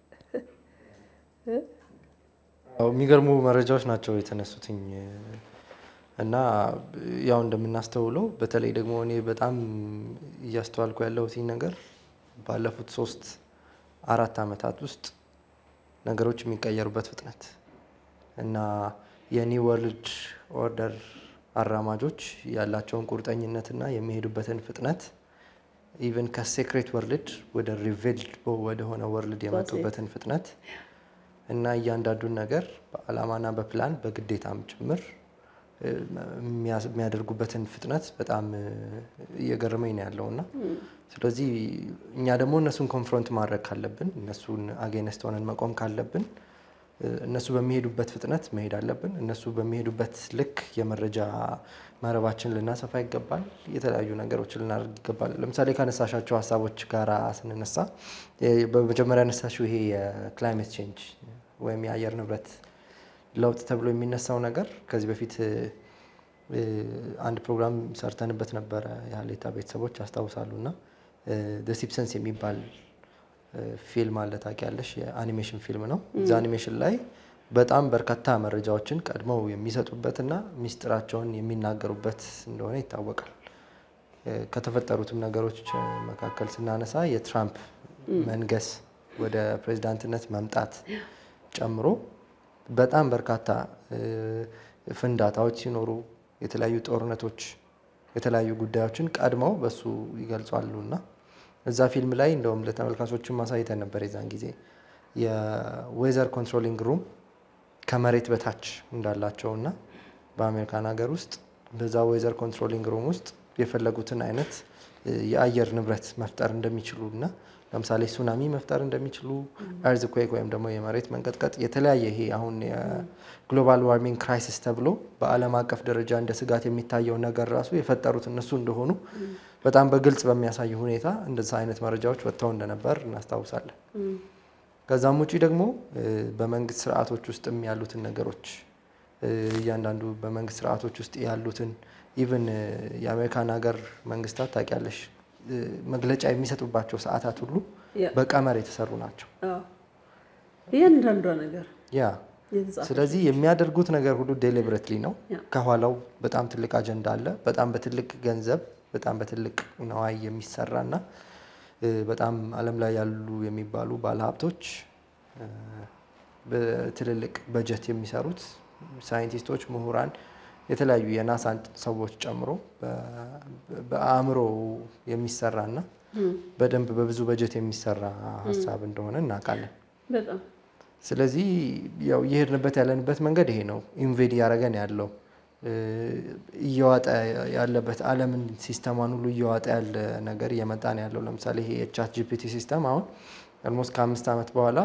Speaker 2: የሚገርሙ መረጃዎች ናቸው የተነሱትኝ እና ያው እንደምናስተውለው በተለይ ደግሞ እኔ በጣም እያስተዋልኩ ያለሁት ነገር ባለፉት ሶስት አራት ዓመታት ውስጥ ነገሮች የሚቀየሩበት ፍጥነት እና የኒው ወርልድ ኦርደር አራማጆች ያላቸውን ቁርጠኝነትና የሚሄዱበትን ፍጥነት ኢቨን ከሴክሬት ወርልድ ወደ ሪቬልድ ወደሆነ ወርልድ የመጡበትን ፍጥነት እና እያንዳንዱን ነገር በዓላማና በፕላን በግዴታም ጭምር እ፣ የሚያስ- የሚያደርጉበትን ፍጥነት በጣም እ፣ እየገረመኝ ነው ያለው እና ስለዚህ እኛ ደግሞ እነሱን ኮንፍሮንት ማድረግ ካለብን እነሱን አጌነስት ሆነን መቆም ካለብን እ፣ እነሱ በሚሄዱበት ፍጥነት መሄድ አለብን። እነሱ በሚሄዱበት ልክ የመረጃ መረባችን ልናሰፋ ይገባል። የተለያዩ ነገሮችን ልናደርግ ይገባል። ለምሳሌ ካነሳሻቸው ሀሳቦች ጋር ስንነሳ እ፣ በመጀመሪያ ያነሳሽው ይሄ የክላይሜት ቼንጅ ወይም የአየር ንብረት ለውጥ ተብሎ የሚነሳው ነገር ከዚህ በፊት እ፣ እ፣ አንድ ፕሮግራም ሰርተንበት ነበረ የሀሌታ ቤተሰቦች ያስታውሳሉ እና ሲፕሰንስ የሚባል እ፣ ፊልም አለ ታውቂያለሽ? የአኒሜሽን ፊልም ነው። እዛ አኒሜሽን ላይ በጣም በርካታ መረጃዎችን ቀድመው የሚሰጡበትና ሚስጥራቸውን የሚናገሩበት እንደሆነ ይታወቃል። እ፣ ከተፈጠሩትም ነገሮች እ፣ መካከል ስናነሳ የትራምፕ መንገስ ወደ ፕሬዚዳንትነት መምጣት ጨምሮ በጣም በርካታ እ፣ ፍንዳታዎች ሲኖሩ የተለያዩ ጦርነቶች፣ የተለያዩ ጉዳዮችን ቀድመው በሱ ይገልጿሉ እና እዛ ፊልም ላይ እንደውም ለተመልካቾችን ማሳይተን ነበር የዛን ጊዜ የዌዘር ኮንትሮሊንግ ሩም ከመሬት በታች እንዳላቸው እና በአሜሪካን ሀገር ውስጥ በዛ ዌዘር ኮንትሮሊንግ ሩም ውስጥ የፈለጉትን አይነት እ፣ የአየር ንብረት መፍጠር እንደሚችሉ እና ለምሳሌ ሱናሚ መፍጠር እንደሚችሉ ኤርዝኩዌክ ወይም ደግሞ የመሬት መንቀጥቀጥ የተለያየ ይሄ አሁን የግሎባል ዋርሚንግ ክራይሲስ ተብሎ በዓለም አቀፍ ደረጃ እንደ ስጋት የሚታየው ነገር ራሱ የፈጠሩት እነሱ እንደሆኑ በጣም በግልጽ በሚያሳይ ሁኔታ እንደዛ አይነት መረጃዎች ወጥተው እንደነበር እናስታውሳለን። ከዛም ውጪ ደግሞ እ፣ በመንግስት ስርዓቶች ውስጥም ያሉትን ነገሮች እ፣ እያንዳንዱ በመንግስት ስርዓቶች ውስጥ ያሉትን ኢቭን የአሜሪካን ሀገር መንግስታት ታውቂያለሽ እ፣ መግለጫ የሚሰጡባቸው ሰዓታት ሁሉ
Speaker 1: ያ።
Speaker 2: በቀመር የተሰሩ ናቸው።
Speaker 1: አዎ። እያንዳንዷ ነገር
Speaker 2: ያ
Speaker 1: የተጻፈ
Speaker 2: ስለዚህ የሚያደርጉት ነገር ሁሉ ዴሊብሬትሊ ነው።
Speaker 1: ያ።
Speaker 2: ከኋላው በጣም ትልቅ አጀንዳ አለ። በጣም በትልቅ ገንዘብ፣ በጣም በትልቅ ነዋይ የሚሰራ እና እ፣ በጣም ዓለም ላይ ያሉ የሚባሉ ባለሀብቶች እ፣ በትልልቅ በጀት የሚሰሩት ሳይንቲስቶች፣ ምሁራን፣ የተለያዩ የናሳን ሰዎች ጨምሮ በ- በአእምሮ የሚሰራ እና በደንብ በብዙ በጀት የሚሰራ ሀሳብ እንደሆነ እናውቃለን።
Speaker 1: በጣም
Speaker 2: ስለዚህ ያው እየሄድንበት ያለንበት መንገድ ይሄ ነው። ኢንቬድ እያደረገን ያለው እ፣ እየዋጠ ያለበት ዓለምን ሲስተማን ሁሉ እየዋጠ ያለ ነገር እየመጣ ነው ያለው። ለምሳሌ ይሄ የቻት ጂፒቲ ሲስተም አሁን ኦልሞስት ከአምስት ዓመት በኋላ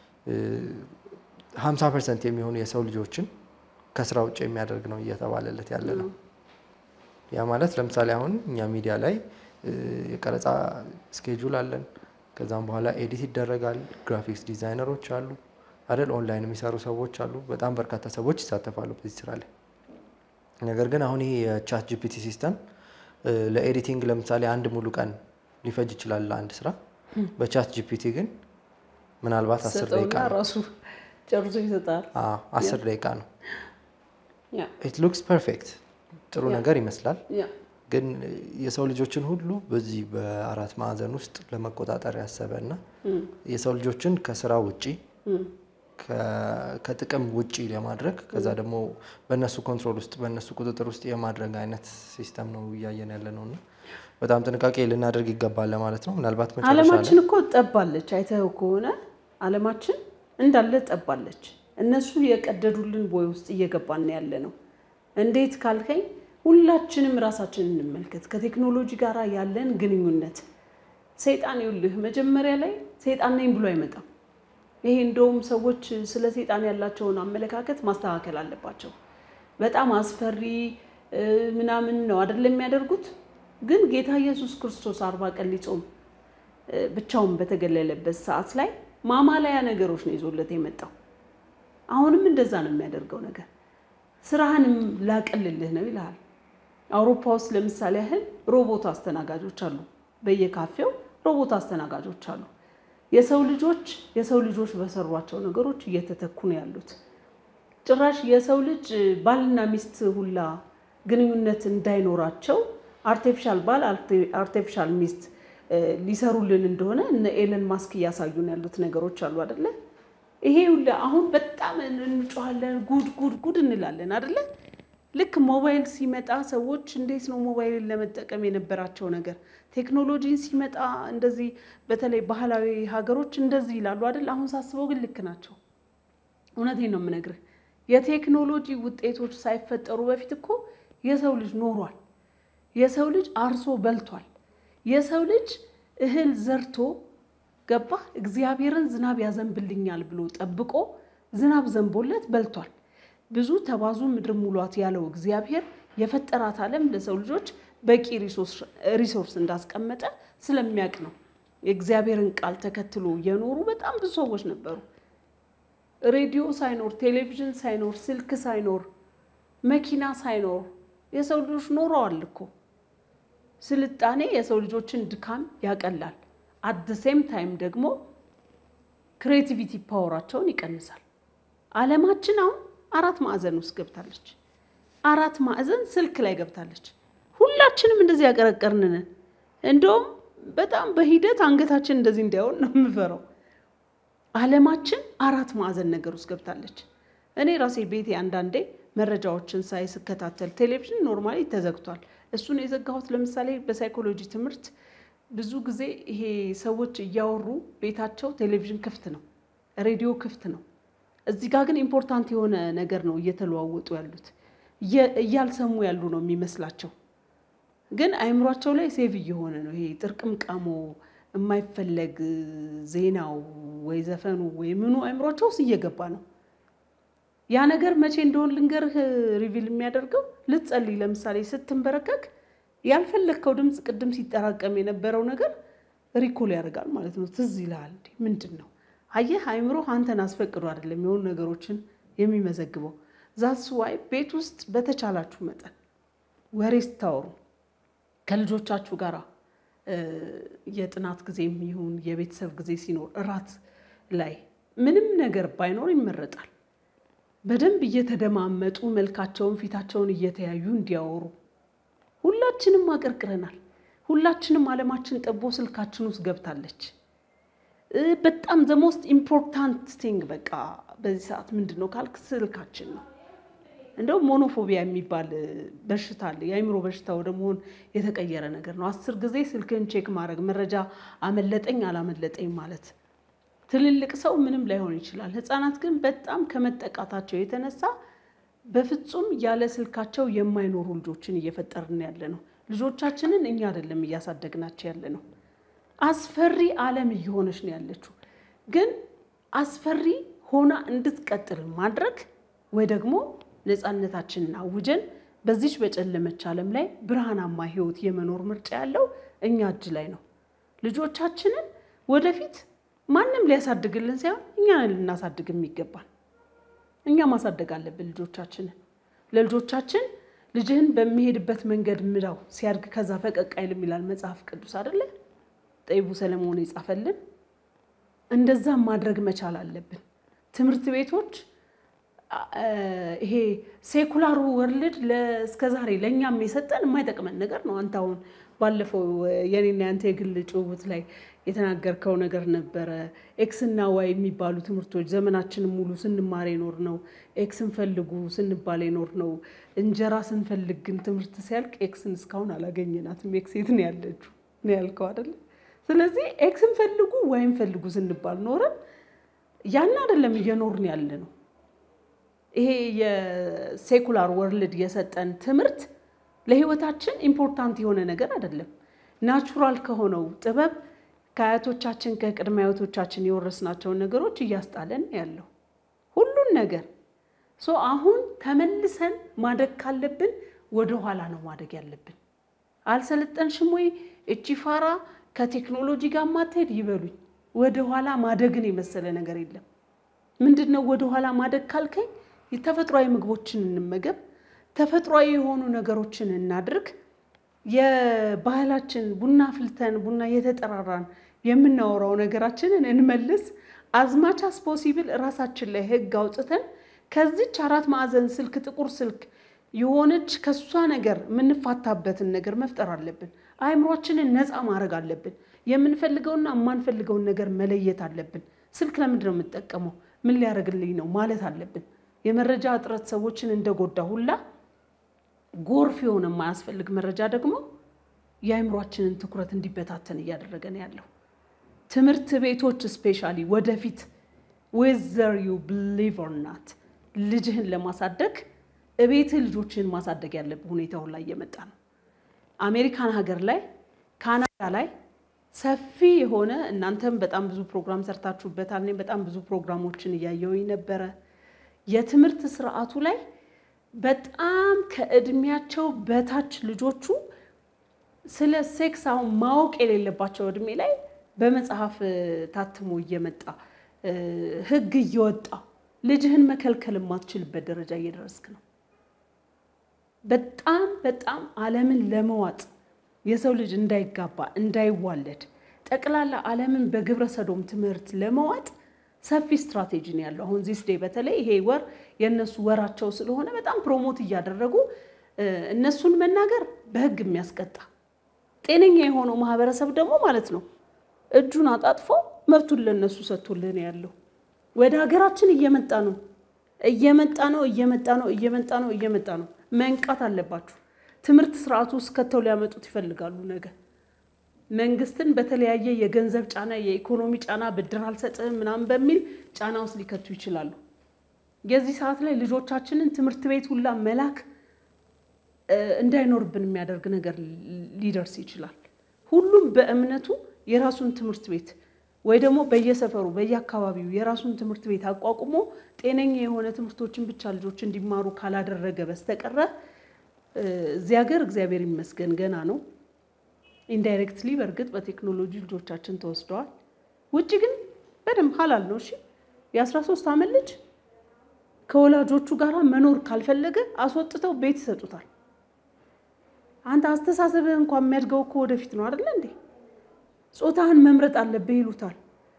Speaker 2: ሀምሳ ፐርሰንት የሚሆኑ የሰው ልጆችን ከስራ ውጭ የሚያደርግ ነው እየተባለለት ያለ ነው። ያ ማለት ለምሳሌ አሁን እኛ ሚዲያ ላይ እ፣ የቀረጻ ስኬጁል አለን። ከዛም በኋላ ኤዲት ይደረጋል። ግራፊክስ ዲዛይነሮች አሉ አይደል? ኦንላይን የሚሰሩ ሰዎች አሉ። በጣም በርካታ ሰዎች ይሳተፋሉ በዚህ ስራ ላይ። ነገር ግን አሁን ይሄ የቻት ጂፒቲ ሲስተም እ፣ ለኤዲቲንግ ለምሳሌ አንድ ሙሉ ቀን ሊፈጅ ይችላል ለአንድ ስራ። በቻት ጂፒቲ ግን ምናልባት አስር
Speaker 1: ሰጠውና
Speaker 2: ደቂቃ ነው።
Speaker 1: ራሱ ጨርሶ ይሰጣል።
Speaker 2: አዎ፣ አስር ደቂቃ ነው።
Speaker 1: ያ
Speaker 2: ኢት ሉክስ ፐርፌክት ጥሩ
Speaker 1: ያ።
Speaker 2: ነገር ይመስላል።
Speaker 1: ያ
Speaker 2: ግን የሰው ልጆችን ሁሉ በዚህ በአራት ማዕዘን ውስጥ ለመቆጣጠር ያሰበ እና የሰው ልጆችን ከስራ ውጪ ከ- ከጥቅም ውጪ ለማድረግ ከዛ ደግሞ በእነሱ ኮንትሮል ውስጥ በእነሱ ቁጥጥር ውስጥ የማድረግ አይነት ሲስተም ነው እያየን ያለ ነው እና በጣም ጥንቃቄ ልናደርግ ይገባል ለማለት ነው። ምናልባት መጨረሻ
Speaker 1: አለማችን
Speaker 2: ላይ
Speaker 1: እኮ ጠባለች። አይተው ከሆነ አለማችን እንዳለ ጠባለች። እነሱ የቀደዱልን ቦይ ውስጥ እየገባን ያለ ነው። እንዴት ካልከኝ ሁላችንም ራሳችንን እንመልከት። ከቴክኖሎጂ ጋር ያለን ግንኙነት ሰይጣን ይውልህ መጀመሪያ ላይ ሰይጣን ነኝ ብሎ አይመጣም። ይሄ እንደውም ሰዎች ስለ ሰይጣን ያላቸውን አመለካከት ማስተካከል አለባቸው። በጣም አስፈሪ እ፣ ምናምን ነው አይደለም የሚያደርጉት። ግን ጌታ ኢየሱስ ክርስቶስ አርባ ቀን ሊጾም እ፣ ብቻውን በተገለለበት ሰዓት ላይ ማማለያ ነገሮች ነው ይዞለት የመጣው። አሁንም እንደዛ ነው የሚያደርገው ነገር ስራህንም ላቀልልህ ነው ይልሃል። አውሮፓ ውስጥ ለምሳሌ ያህል ሮቦት አስተናጋጆች አሉ። በየካፌው ሮቦት አስተናጋጆች አሉ። የሰው ልጆች የሰው ልጆች በሰሯቸው ነገሮች እየተተኩ ነው ያሉት። ጭራሽ የሰው ልጅ ባልና ሚስት ሁላ ግንኙነት እንዳይኖራቸው አርቴፊሻል ባል፣ አርቴፊሻል ሚስት ሊሰሩልን እንደሆነ እነ ኤለን ማስክ እያሳዩን ያሉት ነገሮች አሉ አደለ? ይሄ ሁሉ አሁን በጣም እንጮኋለን፣ ጉድ ጉድ ጉድ እንላለን አደለ? ልክ ሞባይል ሲመጣ ሰዎች እንዴት ነው ሞባይልን ለመጠቀም የነበራቸው ነገር ቴክኖሎጂን ሲመጣ እንደዚህ በተለይ ባህላዊ ሀገሮች እንደዚህ ይላሉ አይደል? አሁን ሳስበው ግን ልክ ናቸው። እውነቴን ነው የምነግርህ። የቴክኖሎጂ ውጤቶች ሳይፈጠሩ በፊት እኮ የሰው ልጅ ኖሯል። የሰው ልጅ አርሶ በልቷል። የሰው ልጅ እህል ዘርቶ ገባ እግዚአብሔርን ዝናብ ያዘንብልኛል ብሎ ጠብቆ ዝናብ ዘንቦለት በልቷል። ብዙ ተባዙ ምድር ሙሏት ያለው እግዚአብሔር የፈጠራት ዓለም ለሰው ልጆች በቂ ሪሶርስ እንዳስቀመጠ ስለሚያውቅ ነው። የእግዚአብሔርን ቃል ተከትሎ የኖሩ በጣም ብዙ ሰዎች ነበሩ። ሬዲዮ ሳይኖር፣ ቴሌቪዥን ሳይኖር፣ ስልክ ሳይኖር፣ መኪና ሳይኖር የሰው ልጆች ኖረዋል እኮ። ስልጣኔ የሰው ልጆችን ድካም ያቀላል። አት ሴም ታይም ደግሞ ክሬቲቪቲ ፓወራቸውን ይቀንሳል። ዓለማችን አሁን አራት ማዕዘን ውስጥ ገብታለች። አራት ማዕዘን ስልክ ላይ ገብታለች። ሁላችንም እንደዚህ ያቀረቀርንን እንደውም በጣም በሂደት አንገታችን እንደዚህ እንዳይሆን ነው የምፈራው። ዓለማችን አራት ማዕዘን ነገር ውስጥ ገብታለች። እኔ ራሴ ቤቴ አንዳንዴ መረጃዎችን ሳይ ስከታተል ቴሌቪዥን ኖርማሊ ተዘግቷል። እሱን የዘጋሁት ለምሳሌ በሳይኮሎጂ ትምህርት ብዙ ጊዜ ይሄ ሰዎች እያወሩ ቤታቸው ቴሌቪዥን ክፍት ነው፣ ሬዲዮ ክፍት ነው። እዚህ ጋር ግን ኢምፖርታንት የሆነ ነገር ነው እየተለዋወጡ ያሉት እያልሰሙ ያሉ ነው የሚመስላቸው፣ ግን አይምሯቸው ላይ ሴቭ እየሆነ ነው። ይሄ ጥርቅምቃሞ የማይፈለግ ዜናው ወይ ዘፈኑ ወይ ምኑ አይምሯቸው ውስጥ እየገባ ነው። ያ ነገር መቼ እንደሆን ልንገርህ ሪቪል የሚያደርገው ልትጸልይ ለምሳሌ ስትንበረከክ ያልፈለግከው ድምፅ ቅድም ሲጠራቀም የነበረው ነገር ሪኮል ያደርጋል ማለት ነው። ትዝ ይልሃል። እንዴ ምንድን ነው? አየህ አይምሮ አንተን አስፈቅዶ አይደለም የሆኑ ነገሮችን የሚመዘግበው። ዛስ ዋይ ቤት ውስጥ በተቻላችሁ መጠን ወሬ ስታወሩ ከልጆቻችሁ ጋር የጥናት ጊዜም ይሁን የቤተሰብ ጊዜ ሲኖር እራት ላይ ምንም ነገር ባይኖር ይመረጣል። በደንብ እየተደማመጡ መልካቸውን ፊታቸውን እየተያዩ እንዲያወሩ ሁላችንም አቀርቅረናል። ሁላችንም ዓለማችን ጠቦ ስልካችን ውስጥ ገብታለች። በጣም ዘ ሞስት ኢምፖርታንት ቲንግ በቃ በዚህ ሰዓት ምንድን ነው ካልክ ስልካችን ነው። እንደውም ሞኖፎቢያ የሚባል በሽታ አለ። የአይምሮ በሽታ ወደ መሆን የተቀየረ ነገር ነው። አስር ጊዜ ስልክን ቼክ ማድረግ መረጃ አመለጠኝ አላመለጠኝ ማለት ትልልቅ ሰው ምንም ላይሆን ይችላል። ሕፃናት ግን በጣም ከመጠቃታቸው የተነሳ በፍጹም ያለ ስልካቸው የማይኖሩ ልጆችን እየፈጠርን ያለ ነው። ልጆቻችንን እኛ አይደለም እያሳደግናቸው ያለ ነው። አስፈሪ ዓለም እየሆነች ነው ያለችው። ግን አስፈሪ ሆና እንድትቀጥል ማድረግ ወይ ደግሞ ነፃነታችንን አውጀን በዚች በጨለመች ዓለም ላይ ብርሃናማ ሕይወት የመኖር ምርጫ ያለው እኛ እጅ ላይ ነው። ልጆቻችንን ወደፊት ማንም ሊያሳድግልን ሳይሆን እኛ ልናሳድግ የሚገባል። እኛ ማሳደግ አለብን ልጆቻችንን። ለልጆቻችን ልጅህን በሚሄድበት መንገድ ምራው፣ ሲያድግ ከዛ ፈቀቅ አይልም ይላል መጽሐፍ ቅዱስ አይደለ? ጠቢቡ ሰለሞን የጻፈልን። እንደዛም ማድረግ መቻል አለብን። ትምህርት ቤቶች ይሄ ሴኩላሩ ወርልድ እስከዛሬ ለእኛም የሰጠን የማይጠቅመን ነገር ነው። አንተ አሁን ባለፈው የኔና ያንተ የግል ጭውውት ላይ የተናገርከው ነገር ነበረ። ኤክስ እና ዋይ የሚባሉ ትምህርቶች ዘመናችንን ሙሉ ስንማር የኖር ነው። ኤክስን ፈልጉ ስንባል የኖር ነው። እንጀራ ስንፈልግ ግን ትምህርት ሲያልቅ ኤክስን እስካሁን አላገኘናትም። ኤክስ የት ነው ያለችው ነው ያልከው አይደለ? ስለዚህ ኤክስን ፈልጉ ዋይን ፈልጉ ስንባል ኖረን ያን አይደለም እየኖርን ያለ ነው። ይሄ የሴኩላር ወርልድ የሰጠን ትምህርት ለህይወታችን ኢምፖርታንት የሆነ ነገር አይደለም። ናቹራል ከሆነው ጥበብ ከአያቶቻችን ከቅድመ አያቶቻችን የወረስናቸውን ነገሮች እያስጣለን ያለው ሁሉን ነገር ሶ አሁን ተመልሰን ማደግ ካለብን ወደ ኋላ ነው ማደግ ያለብን። አልሰለጠንሽም ወይ እቺ ፋራ ከቴክኖሎጂ ጋር ማትሄድ ይበሉኝ። ወደ ኋላ ማደግን የመሰለ ነገር የለም። ምንድን ነው ወደ ኋላ ማደግ ካልከኝ ተፈጥሯዊ ምግቦችን እንመገብ፣ ተፈጥሯዊ የሆኑ ነገሮችን እናድርግ። የባህላችን ቡና ፍልተን ቡና እየተጠራራን የምናወራው ነገራችንን እንመልስ። አዝማች አስ ፖሲብል ራሳችን ላይ ህግ አውጥተን ከዚች አራት ማዕዘን ስልክ ጥቁር ስልክ የሆነች ከሷ ነገር የምንፋታበትን ነገር መፍጠር አለብን። አእምሯችንን ነፃ ማድረግ አለብን። የምንፈልገውና የማንፈልገውን ነገር መለየት አለብን። ስልክ ለምንድን ነው የምጠቀመው? ምን ሊያደርግልኝ ነው ማለት አለብን። የመረጃ እጥረት ሰዎችን እንደጎዳ ሁላ ጎርፍ የሆነ የማያስፈልግ መረጃ ደግሞ የአእምሯችንን ትኩረት እንዲበታተን እያደረገ ነው ያለው። ትምህርት ቤቶች ስፔሻሊ ወደፊት ዌዘር ዩ ብሊቭ ኦር ናት ልጅህን ለማሳደግ እቤትህ ልጆችህን ማሳደግ ያለብህ ሁኔታውን ላይ እየመጣ ነው። አሜሪካን ሀገር ላይ ካናዳ ላይ ሰፊ የሆነ እናንተም በጣም ብዙ ፕሮግራም ሰርታችሁበታል። እኔም በጣም ብዙ ፕሮግራሞችን እያየሁኝ ነበረ። የትምህርት ስርዓቱ ላይ በጣም ከእድሜያቸው በታች ልጆቹ ስለ ሴክስ አሁን ማወቅ የሌለባቸው እድሜ ላይ በመጽሐፍ ታትሞ እየመጣ ሕግ እየወጣ ልጅህን መከልከል የማትችልበት ደረጃ እየደረስክ ነው። በጣም በጣም ዓለምን ለመዋጥ የሰው ልጅ እንዳይጋባ እንዳይዋለድ ጠቅላላ ዓለምን በግብረ ሰዶም ትምህርት ለመዋጥ ሰፊ ስትራቴጂ ነው ያለው። አሁን ዚስ ዴይ በተለይ ይሄ ወር የእነሱ ወራቸው ስለሆነ በጣም ፕሮሞት እያደረጉ እነሱን መናገር በህግ የሚያስቀጣ ጤነኛ የሆነው ማህበረሰብ ደግሞ ማለት ነው እጁን አጣጥፎ መብቱን ለነሱ ሰጥቶልህ ነው ያለው። ወደ ሀገራችን እየመጣ ነው እየመጣ ነው እየመጣ ነው እየመጣ ነው እየመጣ ነው። መንቃት አለባችሁ። ትምህርት ስርዓቱ ውስጥ ከተው ሊያመጡት ይፈልጋሉ ነገ መንግስትን በተለያየ የገንዘብ ጫና፣ የኢኮኖሚ ጫና፣ ብድር አልሰጥህም ምናምን በሚል ጫና ውስጥ ሊከቱ ይችላሉ። የዚህ ሰዓት ላይ ልጆቻችንን ትምህርት ቤት ሁላ መላክ እንዳይኖርብን የሚያደርግ ነገር ሊደርስ ይችላል። ሁሉም በእምነቱ የራሱን ትምህርት ቤት ወይ ደግሞ በየሰፈሩ በየአካባቢው የራሱን ትምህርት ቤት አቋቁሞ ጤነኛ የሆነ ትምህርቶችን ብቻ ልጆች እንዲማሩ ካላደረገ በስተቀረ እዚህ ሀገር እግዚአብሔር ይመስገን ገና ነው። ኢንዳይሬክትሊ በእርግጥ በቴክኖሎጂ ልጆቻችን ተወስደዋል። ውጭ ግን በደንብ ሀላል ነው። እሺ የአስራ ሶስት ዓመት ልጅ ከወላጆቹ ጋር መኖር ካልፈለገ አስወጥተው ቤት ይሰጡታል። አንተ አስተሳሰብህ እንኳን የሚያድገው እኮ ወደፊት ነው አይደለ እንዴ? ጾታህን መምረጥ አለብህ ይሉታል።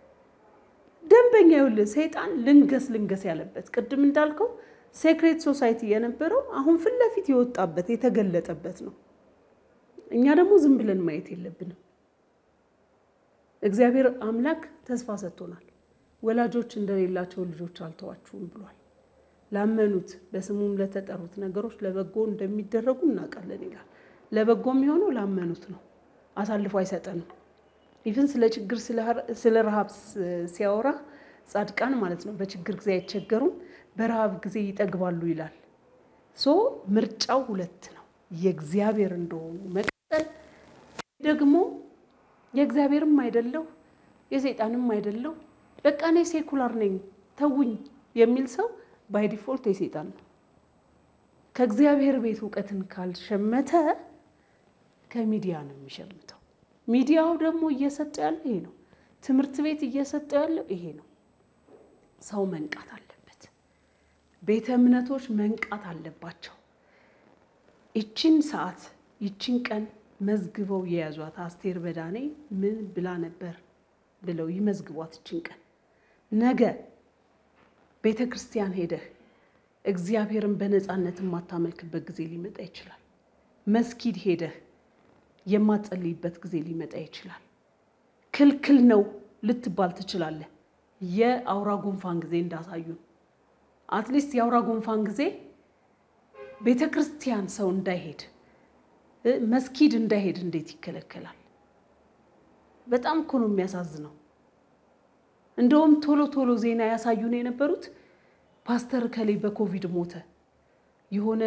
Speaker 1: ደንበኛ ይኸውልህ፣ ሰይጣን ልንገስ ልንገስ ያለበት ቅድም እንዳልከው ሴክሬት ሶሳይቲ የነበረው አሁን ፊት ለፊት የወጣበት የተገለጠበት ነው። እኛ ደግሞ ዝም ብለን ማየት የለብንም። እግዚአብሔር አምላክ ተስፋ ሰጥቶናል። ወላጆች እንደሌላቸው ልጆች አልተዋችሁም ብሏል። ላመኑት በስሙም ለተጠሩት ነገሮች ለበጎ እንደሚደረጉ እናውቃለን ይላል። ለበጎ የሚሆነው ላመኑት ነው። አሳልፎ አይሰጠንም። ኢቭን ስለ ችግር ስለ ረሃብ ሲያወራ ጻድቃን ማለት ነው በችግር ጊዜ አይቸገሩም፣ በረሃብ ጊዜ ይጠግባሉ ይላል። ሶ ምርጫው ሁለት ነው፣ የእግዚአብሔር እንደሆኑ መቀጠል ደግሞ የእግዚአብሔርም አይደለው የሰይጣንም አይደለው በቃ እኔ ሴኩላር ነኝ ተውኝ የሚል ሰው ባይ ዲፎልት የሰይጣን ነው። ከእግዚአብሔር ቤት እውቀትን ካልሸመተ ከሚዲያ ነው የሚሸምተው። ሚዲያው ደግሞ እየሰጠው ያለው ይሄ ነው። ትምህርት ቤት እየሰጠው ያለው ይሄ ነው። ሰው መንቃት አለበት። ቤተ እምነቶች መንቃት አለባቸው። ይችን ሰዓት ይችን ቀን መዝግበው የያዟት አስቴር በዳኔ ምን ብላ ነበር ብለው ይመዝግቧት። ይችን ቀን ነገ ቤተ ክርስቲያን ሄደህ እግዚአብሔርን በነፃነት የማታመልክበት ጊዜ ሊመጣ ይችላል። መስጊድ ሄደህ የማትጸልይበት ጊዜ ሊመጣ ይችላል። ክልክል ነው ልትባል ትችላለህ። የአውራ ጉንፋን ጊዜ እንዳሳዩን አትሊስት የአውራ ጉንፋን ጊዜ ቤተ ክርስቲያን ሰው እንዳይሄድ መስጊድ እንዳይሄድ እንዴት ይከለከላል? በጣም እኮ ነው የሚያሳዝነው። እንደውም ቶሎ ቶሎ ዜና ያሳዩን የነበሩት ፓስተር ከሌ በኮቪድ ሞተ፣ የሆነ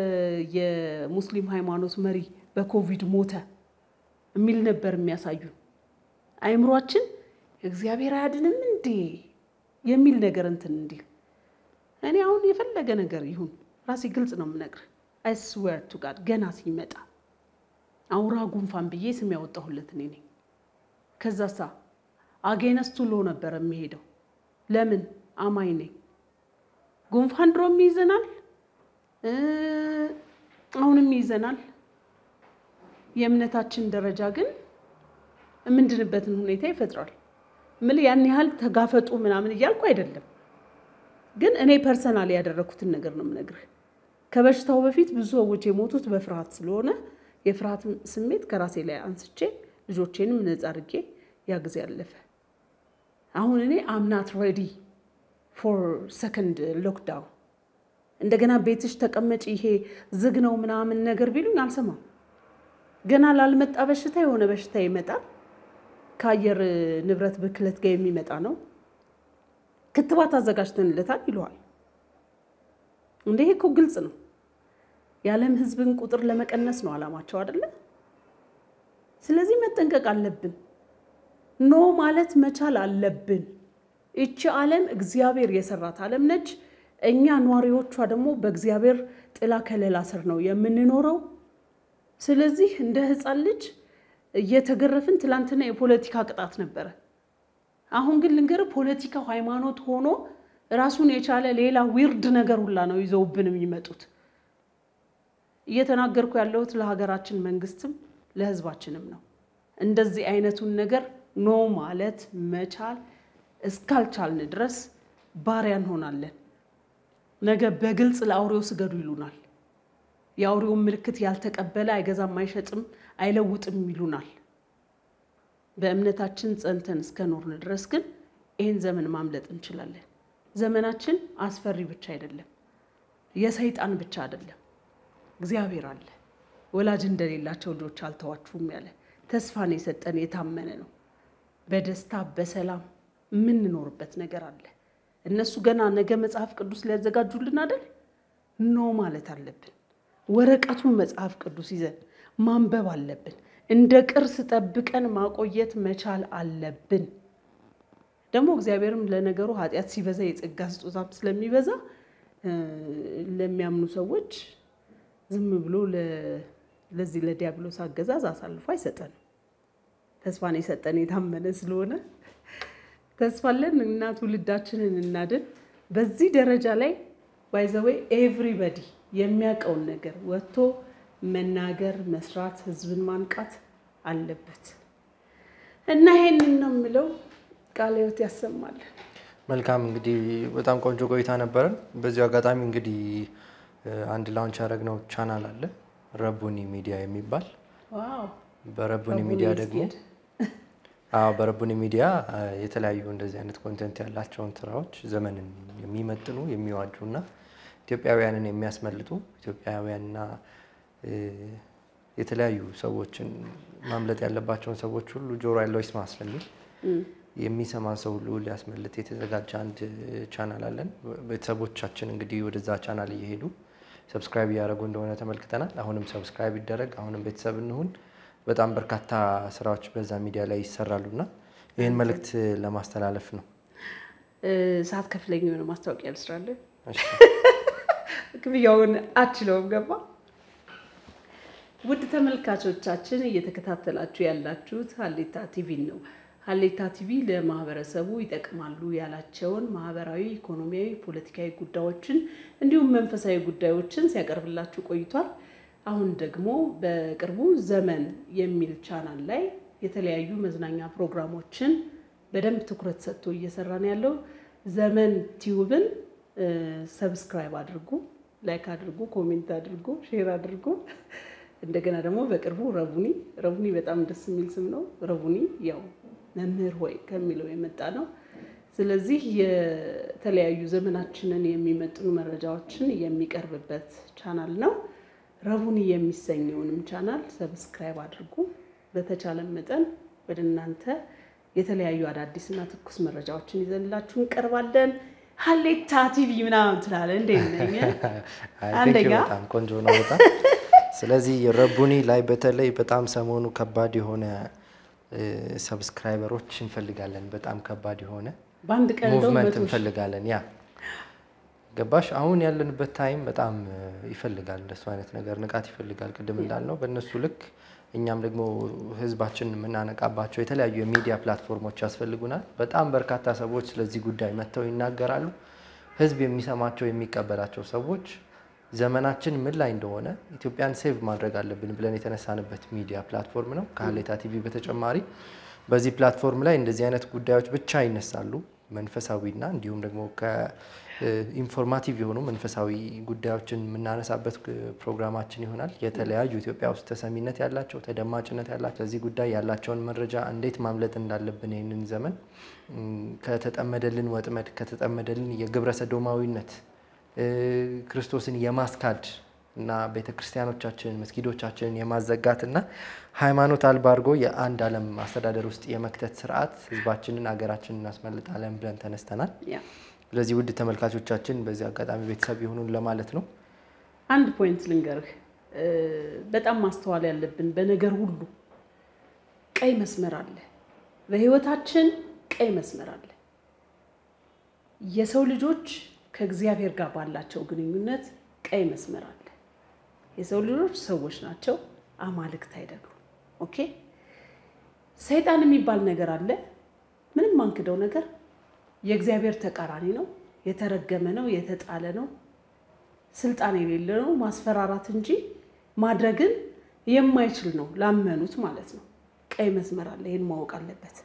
Speaker 1: የሙስሊም ሃይማኖት መሪ በኮቪድ ሞተ የሚል ነበር የሚያሳዩን። አይምሯችን እግዚአብሔር አያድንም እንዴ የሚል ነገር እንትን እንዲል እኔ አሁን የፈለገ ነገር ይሁን ራሴ ግልጽ ነው የምነግርህ። አይ ስዌር ቱ ጋድ ገና ሲመጣ አውራ ጉንፋን ብዬ ስም ያወጣሁለት እኔ ነኝ። ከዛሳ አጌነስቱ ሎ ነበር የሚሄደው። ለምን አማኝ ነኝ። ጉንፋን ድሮም ይይዘናል፣ አሁንም ይይዘናል። የእምነታችን ደረጃ ግን የምንድንበትን ሁኔታ ይፈጥራል። ምን ያን ያህል ተጋፈጡ ምናምን እያልኩ አይደለም፣ ግን እኔ ፐርሰናል ያደረኩትን ነገር ነው የምነግርህ። ከበሽታው በፊት ብዙ ሰዎች የሞቱት በፍርሃት ስለሆነ የፍርሃት ስሜት ከራሴ ላይ አንስቼ ልጆቼንም ነጻ አድርጌ ያ ጊዜ አለፈ። አሁን እኔ አምናት ሬዲ ፎር ሰከንድ ሎክዳውን እንደገና ቤትሽ ተቀመጭ ይሄ ዝግ ነው ምናምን ነገር ቢሉኝ አልሰማም። ገና ላልመጣ በሽታ የሆነ በሽታ ይመጣል። ከአየር ንብረት ብክለት ጋር የሚመጣ ነው። ክትባት አዘጋጅተንለታል ይለዋል። እንደ ይሄ እኮ ግልጽ ነው። የዓለም ሕዝብን ቁጥር ለመቀነስ ነው ዓላማቸው አይደለ? ስለዚህ መጠንቀቅ አለብን። ኖ ማለት መቻል አለብን። ይቺ ዓለም እግዚአብሔር የሰራት ዓለም ነች። እኛ ነዋሪዎቿ ደግሞ በእግዚአብሔር ጥላ ከለላ ስር ነው የምንኖረው። ስለዚህ እንደ ሕፃን ልጅ እየተገረፍን ትላንትና የፖለቲካ ቅጣት ነበረ። አሁን ግን ልንገርህ ፖለቲካው ሃይማኖት ሆኖ ራሱን የቻለ ሌላ ዊርድ ነገር ሁላ ነው ይዘውብን የሚመጡት። እየተናገርኩ ያለሁት ለሀገራችን መንግስትም ለህዝባችንም ነው። እንደዚህ አይነቱን ነገር ኖ ማለት መቻል እስካልቻልን ድረስ ባሪያ እንሆናለን። ነገ በግልጽ ለአውሬው ስገዱ ይሉናል። የአውሬውን ምልክት ያልተቀበለ አይገዛም፣ አይሸጥም፣ አይለውጥም ይሉናል። በእምነታችን ጸንተን እስከ ኖርን ድረስ ግን ይህን ዘመን ማምለጥ እንችላለን። ዘመናችን አስፈሪ ብቻ አይደለም፣ የሰይጣን ብቻ አይደለም። እግዚአብሔር አለ። ወላጅ እንደሌላቸው ልጆች አልተዋችሁም ያለ ተስፋን የሰጠን የታመነ ነው። በደስታ በሰላም የምንኖርበት ነገር አለ። እነሱ ገና ነገ መጽሐፍ ቅዱስ ሊያዘጋጁልን አይደል? ኖ ማለት አለብን። ወረቀቱን መጽሐፍ ቅዱስ ይዘን ማንበብ አለብን። እንደ ቅርስ ጠብቀን ማቆየት መቻል አለብን። ደግሞ እግዚአብሔርም ለነገሩ ኃጢአት ሲበዛ የጸጋ ስጦታም ስለሚበዛ ለሚያምኑ ሰዎች ዝም ብሎ ለዚህ ለዲያብሎስ አገዛዝ አሳልፎ አይሰጠንም። ተስፋን የሰጠን የታመነ ስለሆነ ተስፋለን እና ትውልዳችንን እናድን። በዚህ ደረጃ ላይ ባይዘወይ ኤቭሪበዲ የሚያውቀውን ነገር ወጥቶ መናገር፣ መስራት፣ ህዝብን ማንቃት አለበት እና ይሄንን ነው የምለው። ቃለ ሕይወት ያሰማልን።
Speaker 2: መልካም እንግዲህ በጣም ቆንጆ ቆይታ ነበረን። በዚሁ አጋጣሚ እንግዲህ አንድ ላውንች ያደረግነው ቻናል አለ ረቡኒ ሚዲያ የሚባል
Speaker 1: ዋው
Speaker 2: በረቡኒ ሚዲያ ደግሞ አዎ በረቡኒ ሚዲያ የተለያዩ እንደዚህ አይነት ኮንተንት ያላቸውን ስራዎች ዘመንን የሚመጥኑ የሚዋጁ እና ኢትዮጵያውያንን የሚያስመልጡ ኢትዮጵያውያንና የተለያዩ ሰዎችን ማምለጥ ያለባቸውን ሰዎች ሁሉ ጆሮ ያለው ይስማ ስለሚል የሚሰማን ሰው ሁሉ ሊያስመልጥ የተዘጋጀ አንድ ቻናል አለን። ቤተሰቦቻችን እንግዲህ ወደዛ ቻናል እየሄዱ ሰብስክራይብ እያደረጉ እንደሆነ ተመልክተናል። አሁንም ሰብስክራይብ ይደረግ፣ አሁንም ቤተሰብ እንሁን። በጣም በርካታ ስራዎች በዛ ሚዲያ ላይ ይሰራሉ እና ይህን መልእክት ለማስተላለፍ ነው።
Speaker 1: ሰዓት ከፍለኝ የሆነ ማስታወቂያ ልስራለን።
Speaker 2: እሺ።
Speaker 1: ክፍያውን አችለውም ገባ። ውድ ተመልካቾቻችን እየተከታተላችሁ ያላችሁት ሀሌታ ቲቪን ነው። ሀሌታ ቲቪ ለማህበረሰቡ ይጠቅማሉ ያላቸውን ማህበራዊ፣ ኢኮኖሚያዊ፣ ፖለቲካዊ ጉዳዮችን እንዲሁም መንፈሳዊ ጉዳዮችን ሲያቀርብላችሁ ቆይቷል። አሁን ደግሞ በቅርቡ ዘመን የሚል ቻናል ላይ የተለያዩ መዝናኛ ፕሮግራሞችን በደንብ ትኩረት ሰጥቶ እየሰራ ነው ያለው። ዘመን ቲዩብን ሰብስክራይብ አድርጉ፣ ላይክ አድርጉ፣ ኮሜንት አድርጉ፣ ሼር አድርጉ። እንደገና ደግሞ በቅርቡ ረቡኒ ረቡኒ በጣም ደስ የሚል ስም ነው። ረቡኒ ያው መምህር ሆይ ከሚለው የመጣ ነው። ስለዚህ የተለያዩ ዘመናችንን የሚመጥኑ መረጃዎችን የሚቀርብበት ቻናል ነው። ረቡኒ የሚሰኘውንም ቻናል ሰብስክራይብ አድርጉ። በተቻለ መጠን ወደ እናንተ የተለያዩ አዳዲስና ትኩስ መረጃዎችን ይዘንላችሁ እንቀርባለን። ሀሌታ ቲቪ ምናምን ትላለህ እንዴ? ነኝ
Speaker 2: አይ፣ thank you
Speaker 1: አንደኛ
Speaker 2: በጣም ቆንጆ ነው በጣም ስለዚህ ረቡኒ ላይ በተለይ በጣም ሰሞኑ ከባድ የሆነ ሰብስክራይበሮች እንፈልጋለን። በጣም ከባድ የሆነ
Speaker 1: በአንድ ቀን እንደው
Speaker 2: ሙቭመንት
Speaker 1: መቶ ሺህ
Speaker 2: እንፈልጋለን። ያ ገባሽ? አሁን ያለንበት ታይም በጣም ይፈልጋል እንደሱ አይነት ነገር ንቃት ይፈልጋል። ቅድም እንዳልነው በእነሱ ልክ እኛም ደግሞ ህዝባችን የምናነቃባቸው የተለያዩ የሚዲያ ፕላትፎርሞች ያስፈልጉናል። በጣም በርካታ ሰዎች ስለዚህ ጉዳይ መጥተው ይናገራሉ። ህዝብ የሚሰማቸው የሚቀበላቸው ሰዎች ዘመናችን ምን ላይ እንደሆነ ኢትዮጵያን ሴቭ ማድረግ አለብን ብለን የተነሳንበት ሚዲያ ፕላትፎርም ነው። ከሀሌታ ቲቪ በተጨማሪ በዚህ ፕላትፎርም ላይ እንደዚህ አይነት ጉዳዮች ብቻ ይነሳሉ። መንፈሳዊና እንዲሁም ደግሞ ከኢንፎርማቲቭ የሆኑ መንፈሳዊ ጉዳዮችን የምናነሳበት ፕሮግራማችን ይሆናል። የተለያዩ ኢትዮጵያ ውስጥ ተሰሚነት ያላቸው ተደማጭነት ያላቸው ለዚህ ጉዳይ ያላቸውን መረጃ እንዴት ማምለጥ እንዳለብን ይህንን ዘመን ከተጠመደልን ወጥመድ ከተጠመደልን የግብረ ሰዶማዊነት ክርስቶስን የማስካድ እና ቤተ ክርስቲያኖቻችንን መስጊዶቻችንን የማዘጋት እና ሃይማኖት አልባ አድርጎ የአንድ ዓለም አስተዳደር ውስጥ የመክተት ስርዓት ህዝባችንን ሀገራችንን እናስመልጣለን ብለን ተነስተናል።
Speaker 1: ያ
Speaker 2: ስለዚህ ውድ ተመልካቾቻችን በዚህ አጋጣሚ ቤተሰብ የሆኑን ለማለት ነው።
Speaker 1: አንድ ፖይንት ልንገርህ፣ በጣም ማስተዋል ያለብን በነገር ሁሉ ቀይ መስመር አለ። በህይወታችን ቀይ መስመር አለ። የሰው ልጆች ከእግዚአብሔር ጋር ባላቸው ግንኙነት ቀይ መስመር አለ። የሰው ልጆች ሰዎች ናቸው፣ አማልክት አይደሉም። ኦኬ። ሰይጣን የሚባል ነገር አለ። ምንም ማንክደው ነገር የእግዚአብሔር ተቃራኒ ነው። የተረገመ ነው፣ የተጣለ ነው፣ ስልጣን የሌለ ነው። ማስፈራራት እንጂ ማድረግን የማይችል ነው፣ ላመኑት ማለት ነው። ቀይ መስመር አለ። ይህን ማወቅ አለበት።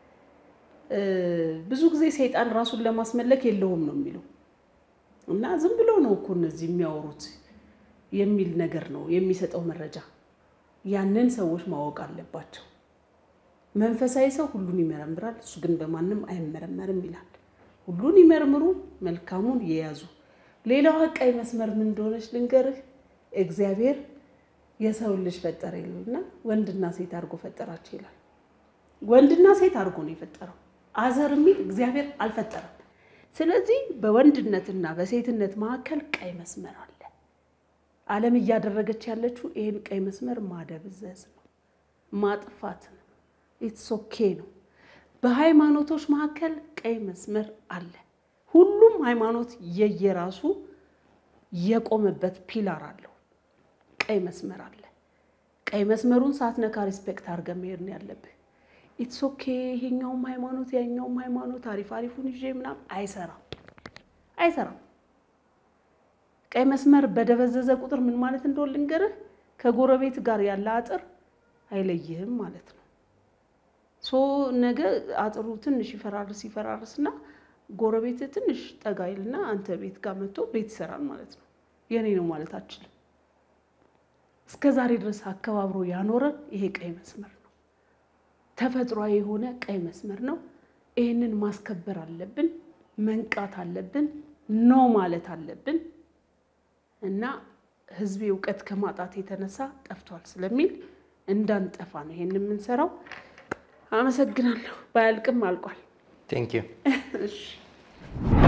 Speaker 1: ብዙ ጊዜ ሰይጣን ራሱን ለማስመለክ የለውም ነው የሚለው እና ዝም ብሎ ነው እኮ እነዚህ የሚያወሩት የሚል ነገር ነው የሚሰጠው መረጃ። ያንን ሰዎች ማወቅ አለባቸው። መንፈሳዊ ሰው ሁሉን ይመረምራል፣ እሱ ግን በማንም አይመረመርም ይላል። ሁሉን ይመርምሩ፣ መልካሙን የያዙ። ሌላዋ ቀይ መስመር ምን እንደሆነች ልንገርህ። እግዚአብሔር የሰው ልጅ ፈጠረ ይሉና ወንድና ሴት አድርጎ ፈጠራቸው ይላል። ወንድና ሴት አድርጎ ነው የፈጠረው። አዘር የሚል እግዚአብሔር አልፈጠረም። ስለዚህ በወንድነትና በሴትነት መካከል ቀይ መስመር አለ። ዓለም እያደረገች ያለችው ይህን ቀይ መስመር ማደብዘዝ ነው፣ ማጥፋት ነው። ኢትስ ኦኬ ነው። በሃይማኖቶች መካከል ቀይ መስመር አለ። ሁሉም ሃይማኖት የየራሱ የቆመበት ፒላር አለው። ቀይ መስመር አለ። ቀይ መስመሩን ሳትነካ ሪስፔክት አድርገህ መሄድ ነው ያለብህ። ኢትስ ኦኬ ይሄኛውም ሃይማኖት ያኛውም ሃይማኖት አሪፍ አሪፉን ይዤ ምናምን አይሰራም፣ አይሰራም። ቀይ መስመር በደበዘዘ ቁጥር ምን ማለት እንደሆነ ልንገርህ፣ ከጎረቤት ጋር ያለ አጥር አይለይህም ማለት ነው። ሶ ነገ አጥሩ ትንሽ ይፈራርስ ይፈራርስና ጎረቤት ትንሽ ጠጋ ይልና አንተ ቤት ጋር መጥቶ ቤት ይሰራል ማለት ነው። የኔ ነው ማለት አችልም። እስከ ዛሬ ድረስ አከባብሮ ያኖረን ይሄ ቀይ መስመር ነው። ተፈጥሯዊ የሆነ ቀይ መስመር ነው። ይህንን ማስከበር አለብን፣ መንቃት አለብን፣ ኖ ማለት አለብን እና ህዝቤ እውቀት ከማጣት የተነሳ ጠፍቷል ስለሚል እንዳንጠፋ ነው ይሄን የምንሰራው። አመሰግናለሁ። ባያልቅም አልቋል።
Speaker 2: ቴንክ ዩ
Speaker 1: እሺ